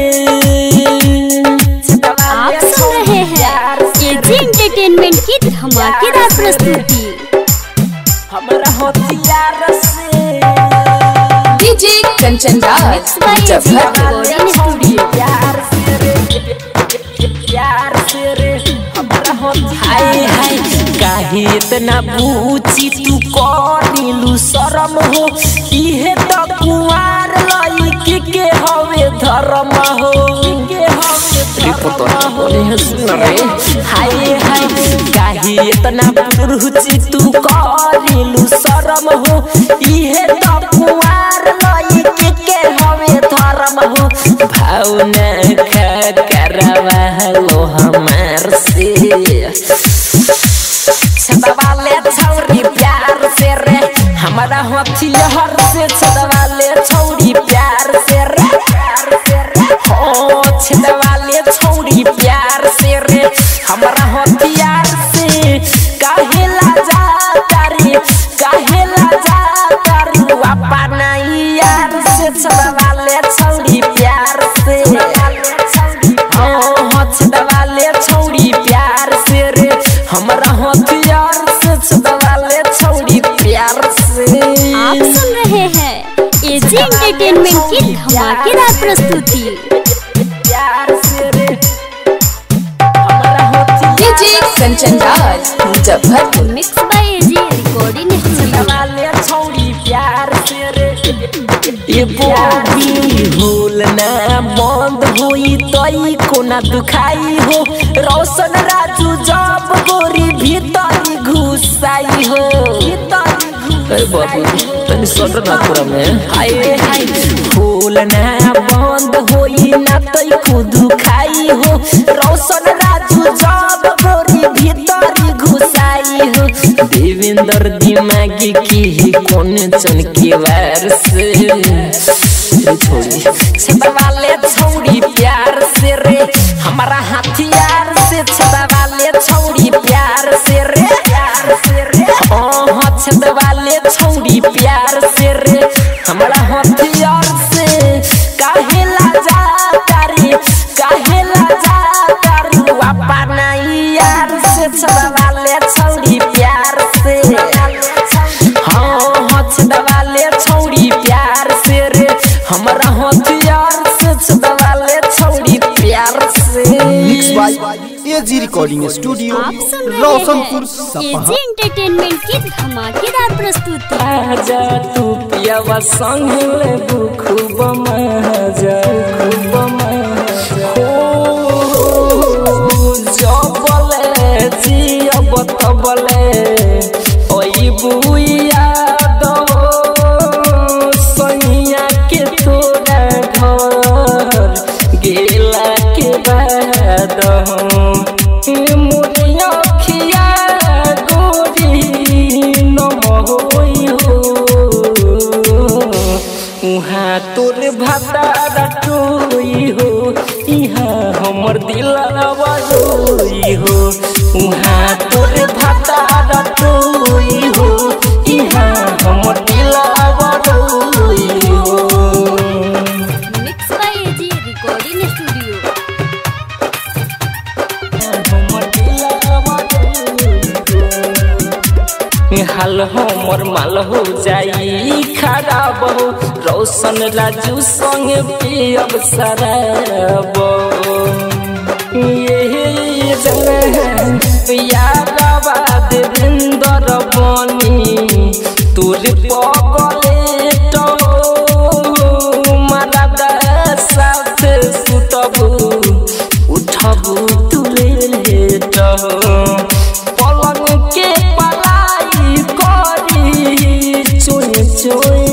आप सुन रहे हैं एजी एंटरटेनमेंट की धमाकेदार प्रस्तुति हमरा हथियार से DJ Kanchan Raj Muzaffarpur recording studio प्यार से रे प्यार से रे हमरा हाय हाय काहे इतना पूछी तू करिलू शरम हो इहे त कुआर लइकी के हवे धर्म हो के हवे धर्म हो सुन रे हाय हाय काहे इतना पूछी तू करिलू शरम हो इहे त कुआर लइकी के हवे धर्म हो भावना का करवा लो हमार से छदवाले छौरी प्यार से रे हमारा हथियार से छदवाले छौरी प्यार से रे हो छदवाले छौरी प्यार से रे हमारा हथियार से काहे लाजा तारी काहे लाजा तारी अपना यार से छदवाले छौरी प्यार से हो छदवाले छौरी प्यार से रे हमरा हथियार से छदवाले छौरी प्यार से आप सुन रहे हैं एजी एंटरटेनमेंट की धमाकेदार प्रस्तुति प्यार से रे हमरा हथियार DJ Kanchan Raj Muzaffarpur mix by AG recording studio वाले छौरी प्यार से रे ये बोली होल ना बंद होई तई कोना दुखाई हो रोशन राजू जब गोरी भीतर घुसाई हो अरे बाबू तनी सटर ना पूरा में हाय हाय फूल ना बंद होई ना तई को दुखाई हो रोशन राजू जब गोरी भीतर घुसाई हो देवेंद्र दिमागी की कौन चन के वार से रे छोड़ी छेदा वाले छौड़ी प्यार से रे हमारा हथियार से छेदा वाले छौड़ी प्यार से रे प्यार से रे ओह छेदा वाले छौड़ी प्यार से रे हमारा हथियार से काहे लाजा तारी काहे लाजा तारी वापा नहीं यार से छेदा वाले छौड़ी प्यार से हाँ हथ दवाले छौड़ी प्यार से रे हमारा हथियार से छदवाले छौड़ी प्यार से mix by AG recording studio आप सुन रहे रोशनपुर हैं सपहा एजी एंटरटेनमेंट की धमाकेदार प्रस्तुति आजा तू पियावा संग लेबू खूब मजा खूब मजा हो जबले जियब तबले ओई बुइया दो सैया के तोरा घर गेला के बाद मोरिया खिया गोरी नमहोई हो उहाँ तोर भातारा टोई हो इहाँ हमर दिलवा रोई हो उहाँ तोर भातारा टोई हो इहाँ हमर दिलवा रोई हो mix by AG recording studio हाल हमर माल हो जाई खराब हो रोशन राजू संग पियब शराब ये जन यादवा देवेंद्र बनी तोर पगले तो मारा साथ सुतबू उठबू तुले लेट पलंग के पलाई करी चोय चोय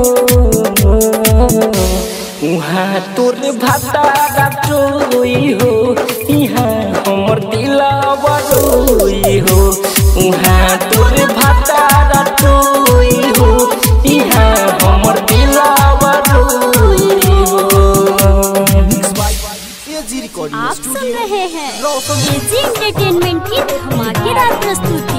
उहाँ तोर भातारा टोई हो इहाँ हमर दिलवा रोई हो उहाँ तोर भातारा टोई हो इहाँ हमर दिलवा रोई हो एजी रिकॉर्डिंग आप सुन रहे हैं एजी एंटरटेनमेंट की धमाकेदार प्रस्तुति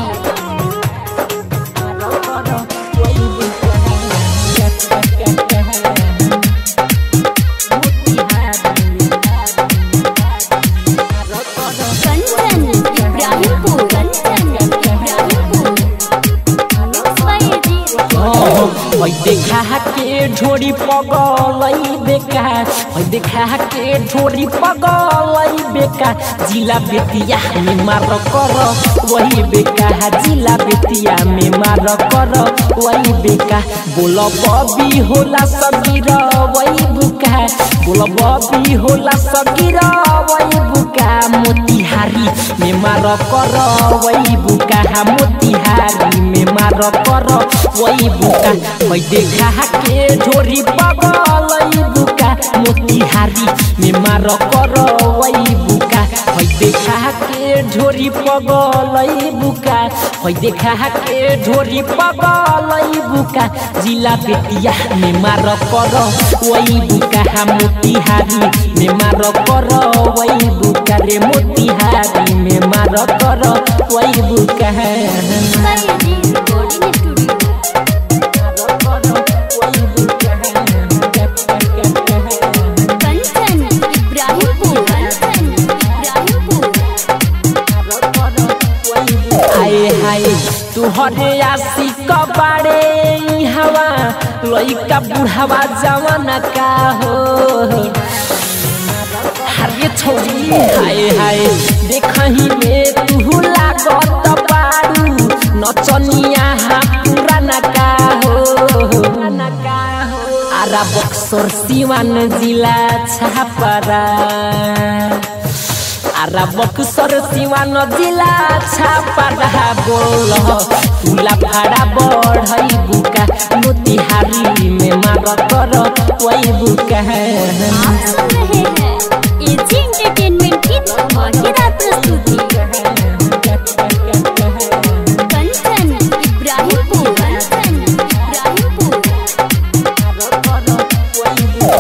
Kanchan Ibrahimpur Kanchan Ibrahimpur mix by AG ओइ देखा के ढोरी पगलई बेका ओइ देखा के ढोरी पगलई बेका जिला बेतिया में मार कर वही बेका जिला बेतिया में मार कर वही बेका बोल बबी होला सगीर वही बुका बोल बबी होला सगीर वही बुका मोतिहारी में मार कर वही बुका मोतिहारी में मार कर वही बुका मैं देखा के ढोरी पगलई बुका मोतिहारी में मार कर वही बुका मैं देखा के ढोरी पगलई बुका मैं देखा के ढोरी पगलई बुका जिला बेतिया में मार कर वही बुका मोतिहारी में मार कर वही बुका रे मोतिहारी में मार कर वही बुका mix by AG recording studio Kanchan Ibrahimpur Kanchan Ibrahimpur हाय हाय तुहरे आशिक बाड़े ई हवा लइका बुढ़ावा जवान का हो हरे छोड़ी हाय हाय देखही में तू लागत बारू नचनिया हा पुराना का हो आरा बक्सर सिवान जिला छापरा आरा बक्सर सिवान जिला छापरा बोल तुला भाड़ा बढ़ई बुका मोतिहारी में मार कर वही बुका आप सुन रहे हैं एजी एंटरटेनमेंट की धमाकेदार प्रस्तुति कंचन इब्राहिमपुर कंचन इब्राहिमपुर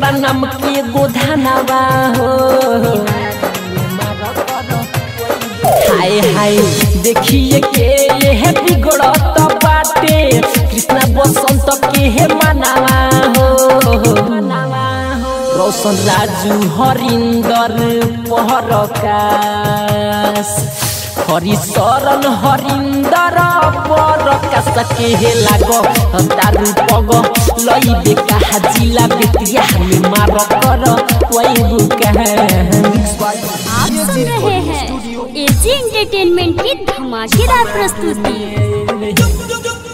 हमारा नाम के गोधानवा हो हाय हाय देखिए के ये है बिगड़त बाटे कृष्णा बसंत के है मनावा हो रोशन राजू हरिंदर पहरकाश हरिशरण हरिंदर परकाश के हे लाग दारू पग लई कहा जिला बेतिया में मार कर वही बुका आप सुन रहे हैं एजी एंटरटेनमेंट की धमाकेदार प्रस्तुति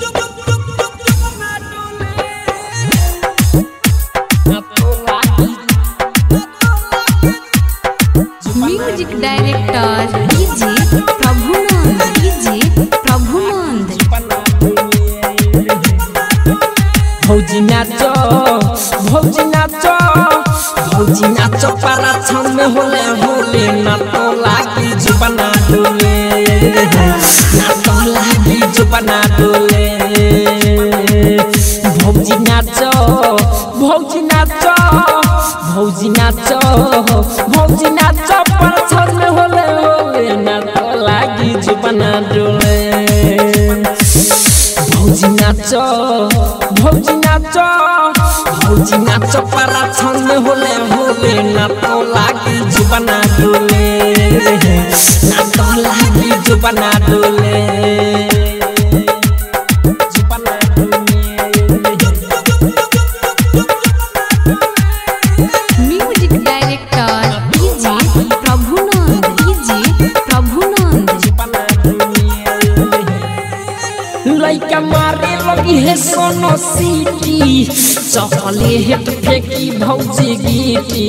music director DJ Prabhunand DJ Prabhunand भौजी नाच भौजी नाच भौजी नाच पारा छन में होले होले ना तो लागी जुबना डोले ना तो लागी जुबना डोले भौजी नाच भौजी नाच भौजी नाच भौजी नाच पारा छन में होले होले ना तो लागी जुबना डोले भौजी नाच भौजी नाच भौजी नाच पारा छन में होले होले ना तो लागी जुबना डोले ना तो लागी जुबना डोले जुबना music director DJ Prabhunand DJ Prabhunand लइका मारे लगी है सोनो सीटी चपले हेट फेंकी भौजी गीटी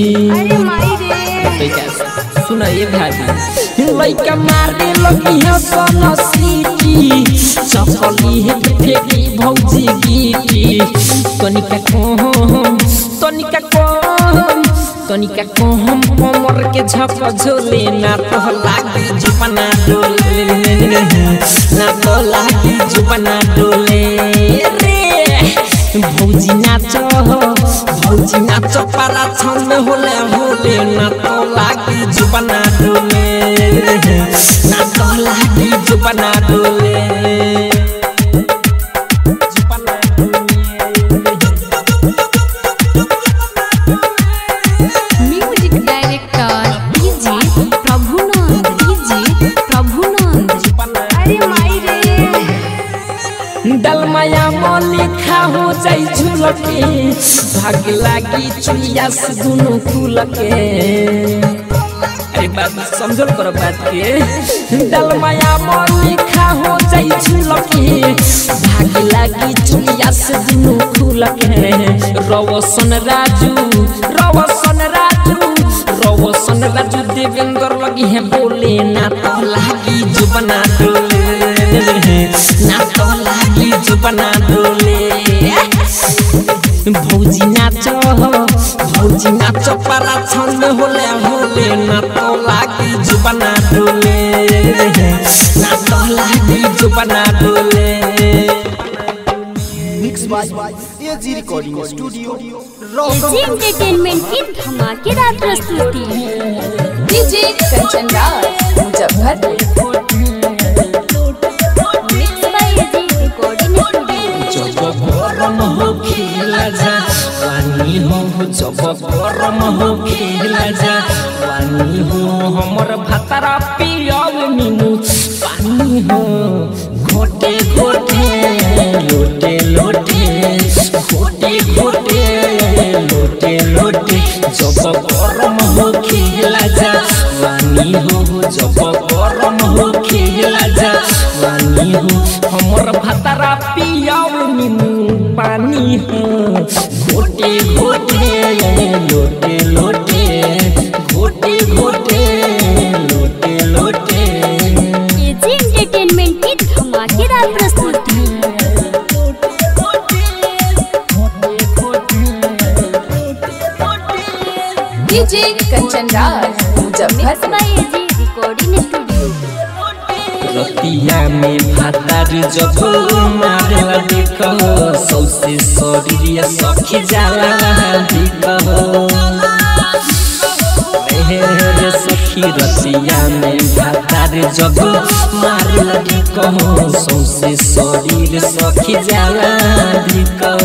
सुन ये भाभी लइका मारे लगी है सोनो सीटी चपली हेट फेंकी भौजी गीटी तनिका कोहम तनिका कोहम तनिका कोहम कमर के झक झोले ना तो लागी जुपना डोले ना तो लागी जुपना डोले रे भौजी नाच भौजी नाच पारा छन में होले होले ना तो लागी जुपना डोले ना तो लागी जुपना डोले जुपना music director DJ Prabhunand DJ Prabhunand दलमाया मौली खा हो जाई झुलके भाग लागी चुलिया से दुनु खुलके अरे बात समझल करो बात के दलमाया मौली खा हो जाई झुलके भाग लागी चुलिया से दुनु खुलके रवसन राजू रवसन राजू रवसन राजू देवेंद्र लगी है बोले ना तो लागी जुबना डोले ना तो लागी जुबना डोले भौजी नाच भौजी नाच पारा छन में होले होले ना तो लागी जुबना डोले ना तो लागी जुबना डोले mix by AG recording studio AG entertainment की धमाकेदार प्रस्तुति DJ Kanchan Raj Muzaffarpur mix by AG recording studio जब गरम हो खेला जा पानी हो जब गरम हो खेला जा पानी हो हमर भातारा पियब मीनू पानी हो घोटे घोटे लोटे लोटे घोटे घोटे लोटे लोटे जब गरम हो खेला जा पानी हो जब गरम हो खेला जा पानी हो हमर भातारा पियाव नीमू पानी हो घोटे घोटे लोटे लोटे घोटे घोटे लोटे लोटे एजी एंटरटेनमेंट की धमाकेदार प्रस्तुति DJ Kanchan Raj mix Muzaffarpur by AG recording studio रतिया में भातार जब मारला देखो सौसे शरीर सखी जाला देखो हे रे सखी रतिया में भातार जब मारला देखो सौसे शरीर सखी जाला देखो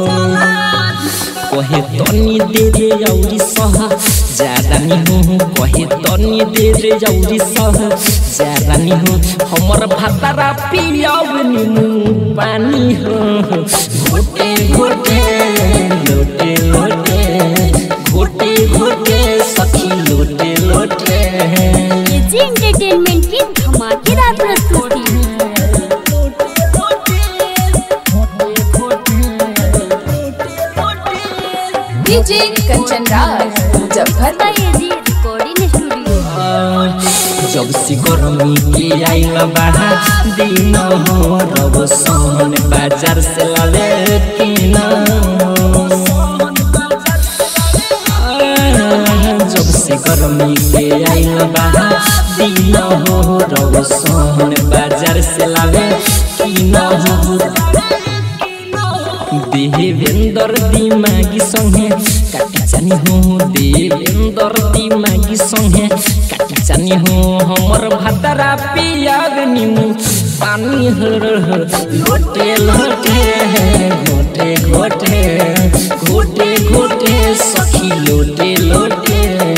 कहे तनी दे रे औरी सह जारानी हूँ कहे तनी दे रे औरी सह जारानी हूँ हमर भातारा पियाव निमु पानी हो घोटे घोटे लोटे लोटे घोटे घोटे सखी लोटे लोटे एजी एंटरटेनमेंट की धमाकेदार प्रस्तुति DJ Kanchan Raj Muzaffar by AG recording studio जब से गर्मी के आइल बाहा दिन हो रब सोन बाजार से लाले तीन जब से गर्मी के आइल बाहा दिन हो रब सोन बाजार से लाले तीन देवेंद्र दिमागी संगे काटी जानी हो देवेंद्र दिमागी संगे काटी जानी हो हमर भातारा पियाग निमु पानी हर लोटे लोटे घोटे घोटे घोटे घोटे सखी लोटे लोटे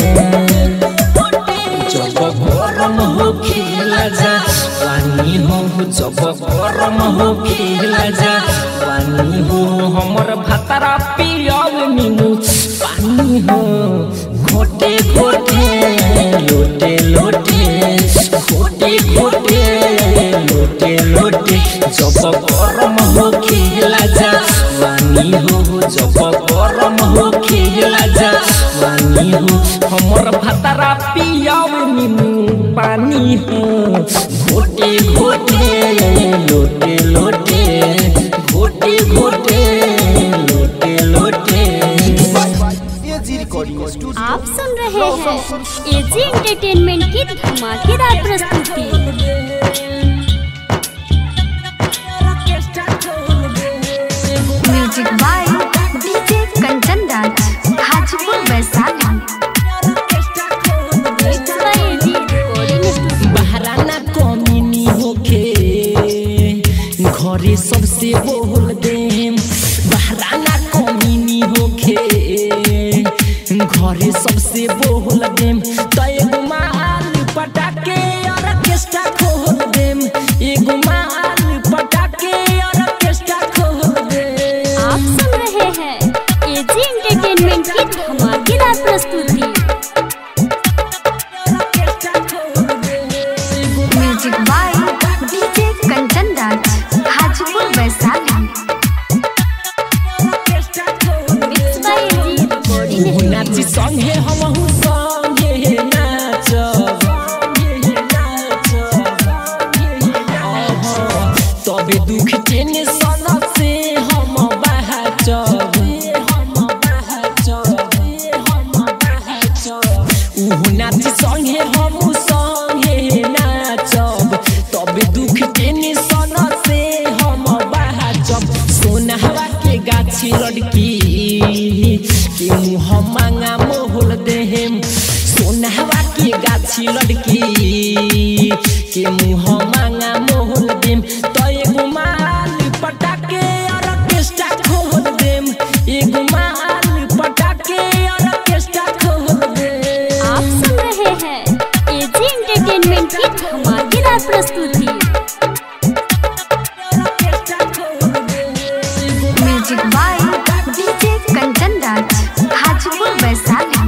जब गरम हो खेला जा पानी हो जब गरम हो खेला जा पानी हो हमर भातारा पियाव निमु पानी हो घोटे घोटे लोटे लोटे घोटे घोटे लोटे लोटे जब गरम हो खेला जा पानी हो जब गरम हो खेला जा पानी हो हमर भातारा पियाव निमु पानी हो घोटे घोटे लोटे लोटे घोटे घोटे लोटे लोटे एजी रिकॉर्डिंग स्टूडियो आप सुन रहे हैं एजी एंटरटेनमेंट की धमाकेदार प्रस्तुति music by DJ Kanchan Raj Hajipur Vaishali mix by AG recording studio बहराना कमीनी होखे घरे सबसे बोल देम बहराना कमीनी होखे घरे सबसे बोल देम त एगो माल पटाके ऑर्केस्ट्रा खोल देम एगो माल पटाके ऑर्केस्ट्रा खोल देम आप सुन रहे हैं एजी एंटरटेनमेंट की धमाकेदार प्रस्तुति music by DJ Kanchan Raj Hajipur Vaishali mix by AG recording ऊ नाची संगे हमहु संगे नाचब तबे दुख टेंशन से हम बहचब ऊ नाची संगे हमहु संगे नाचब तबे दुख टेंशन से हम बहचब सोनहवा के गाछी लड़की के मुँह मांगा मोहल देहम सोनहवा के गाछी लड़की के मुँह मांगा मोहल देम तो एगो माल पटाके ऑर्केस्ट्रा खोल देम एगो माल पटाके ऑर्केस्ट्रा खोल देम आप सुन रहे हैं एजी एंटरटेनमेंट की धमाकेदार प्रस्तुति music by DJ Kanchan Raj Hajipur Vaishali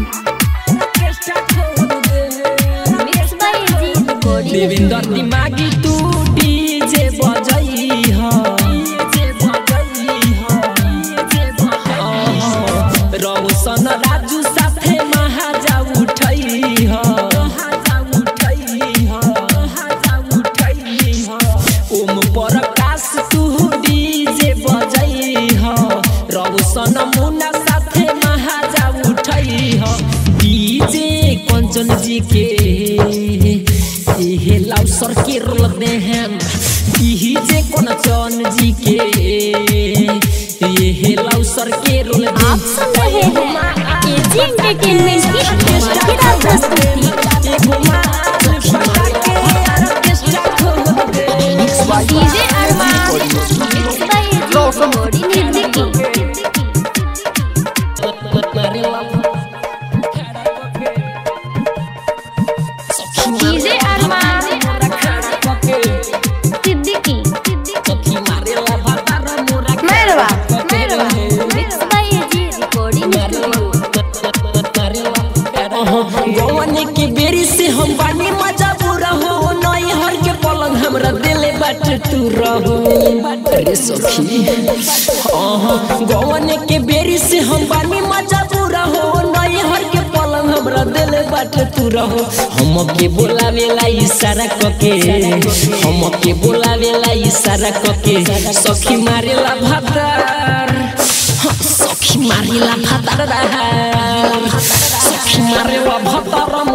mix by AG recording देवेंद्र दिमागी तू डीजे बजई ह रौशन राजू साथे महाजा उठई ह ओम प्रकाश तू डीजे बजई ह रौशन मुन्ना साथे महाजा उठई ह डीजे कंचन जी के एह हे लाउसर के रोल दे हम पीही जे कोन चौन जी के ये हे लाउसर के रोल दे आप सुन रहे हैं एजी एंटरटेनमेंट की धमाकेदार प्रस्तुति एगो मार पका के ऑर्केस्ट्रा खोल दे DJ Arman mix by AG बॉडी Siddiqui DJ Arman Siddiqui Mairwa mix by AG recording studio गवन के बेरी से हम बानी मजा बुरा हो नई हर के पलंग हमरा दिले बाट तू रहो रे सखी अहाँ गवन के बेरी से हम बानी मजा बुरा हो नई हर के पलंग हमरा दिले बाट तू रहो हम के बोलावेला इशारा कके हम के बोलावेला इशारा कके सखी मारेला भातार हाँ, सखी मारेला भातार सखी मारेला भातार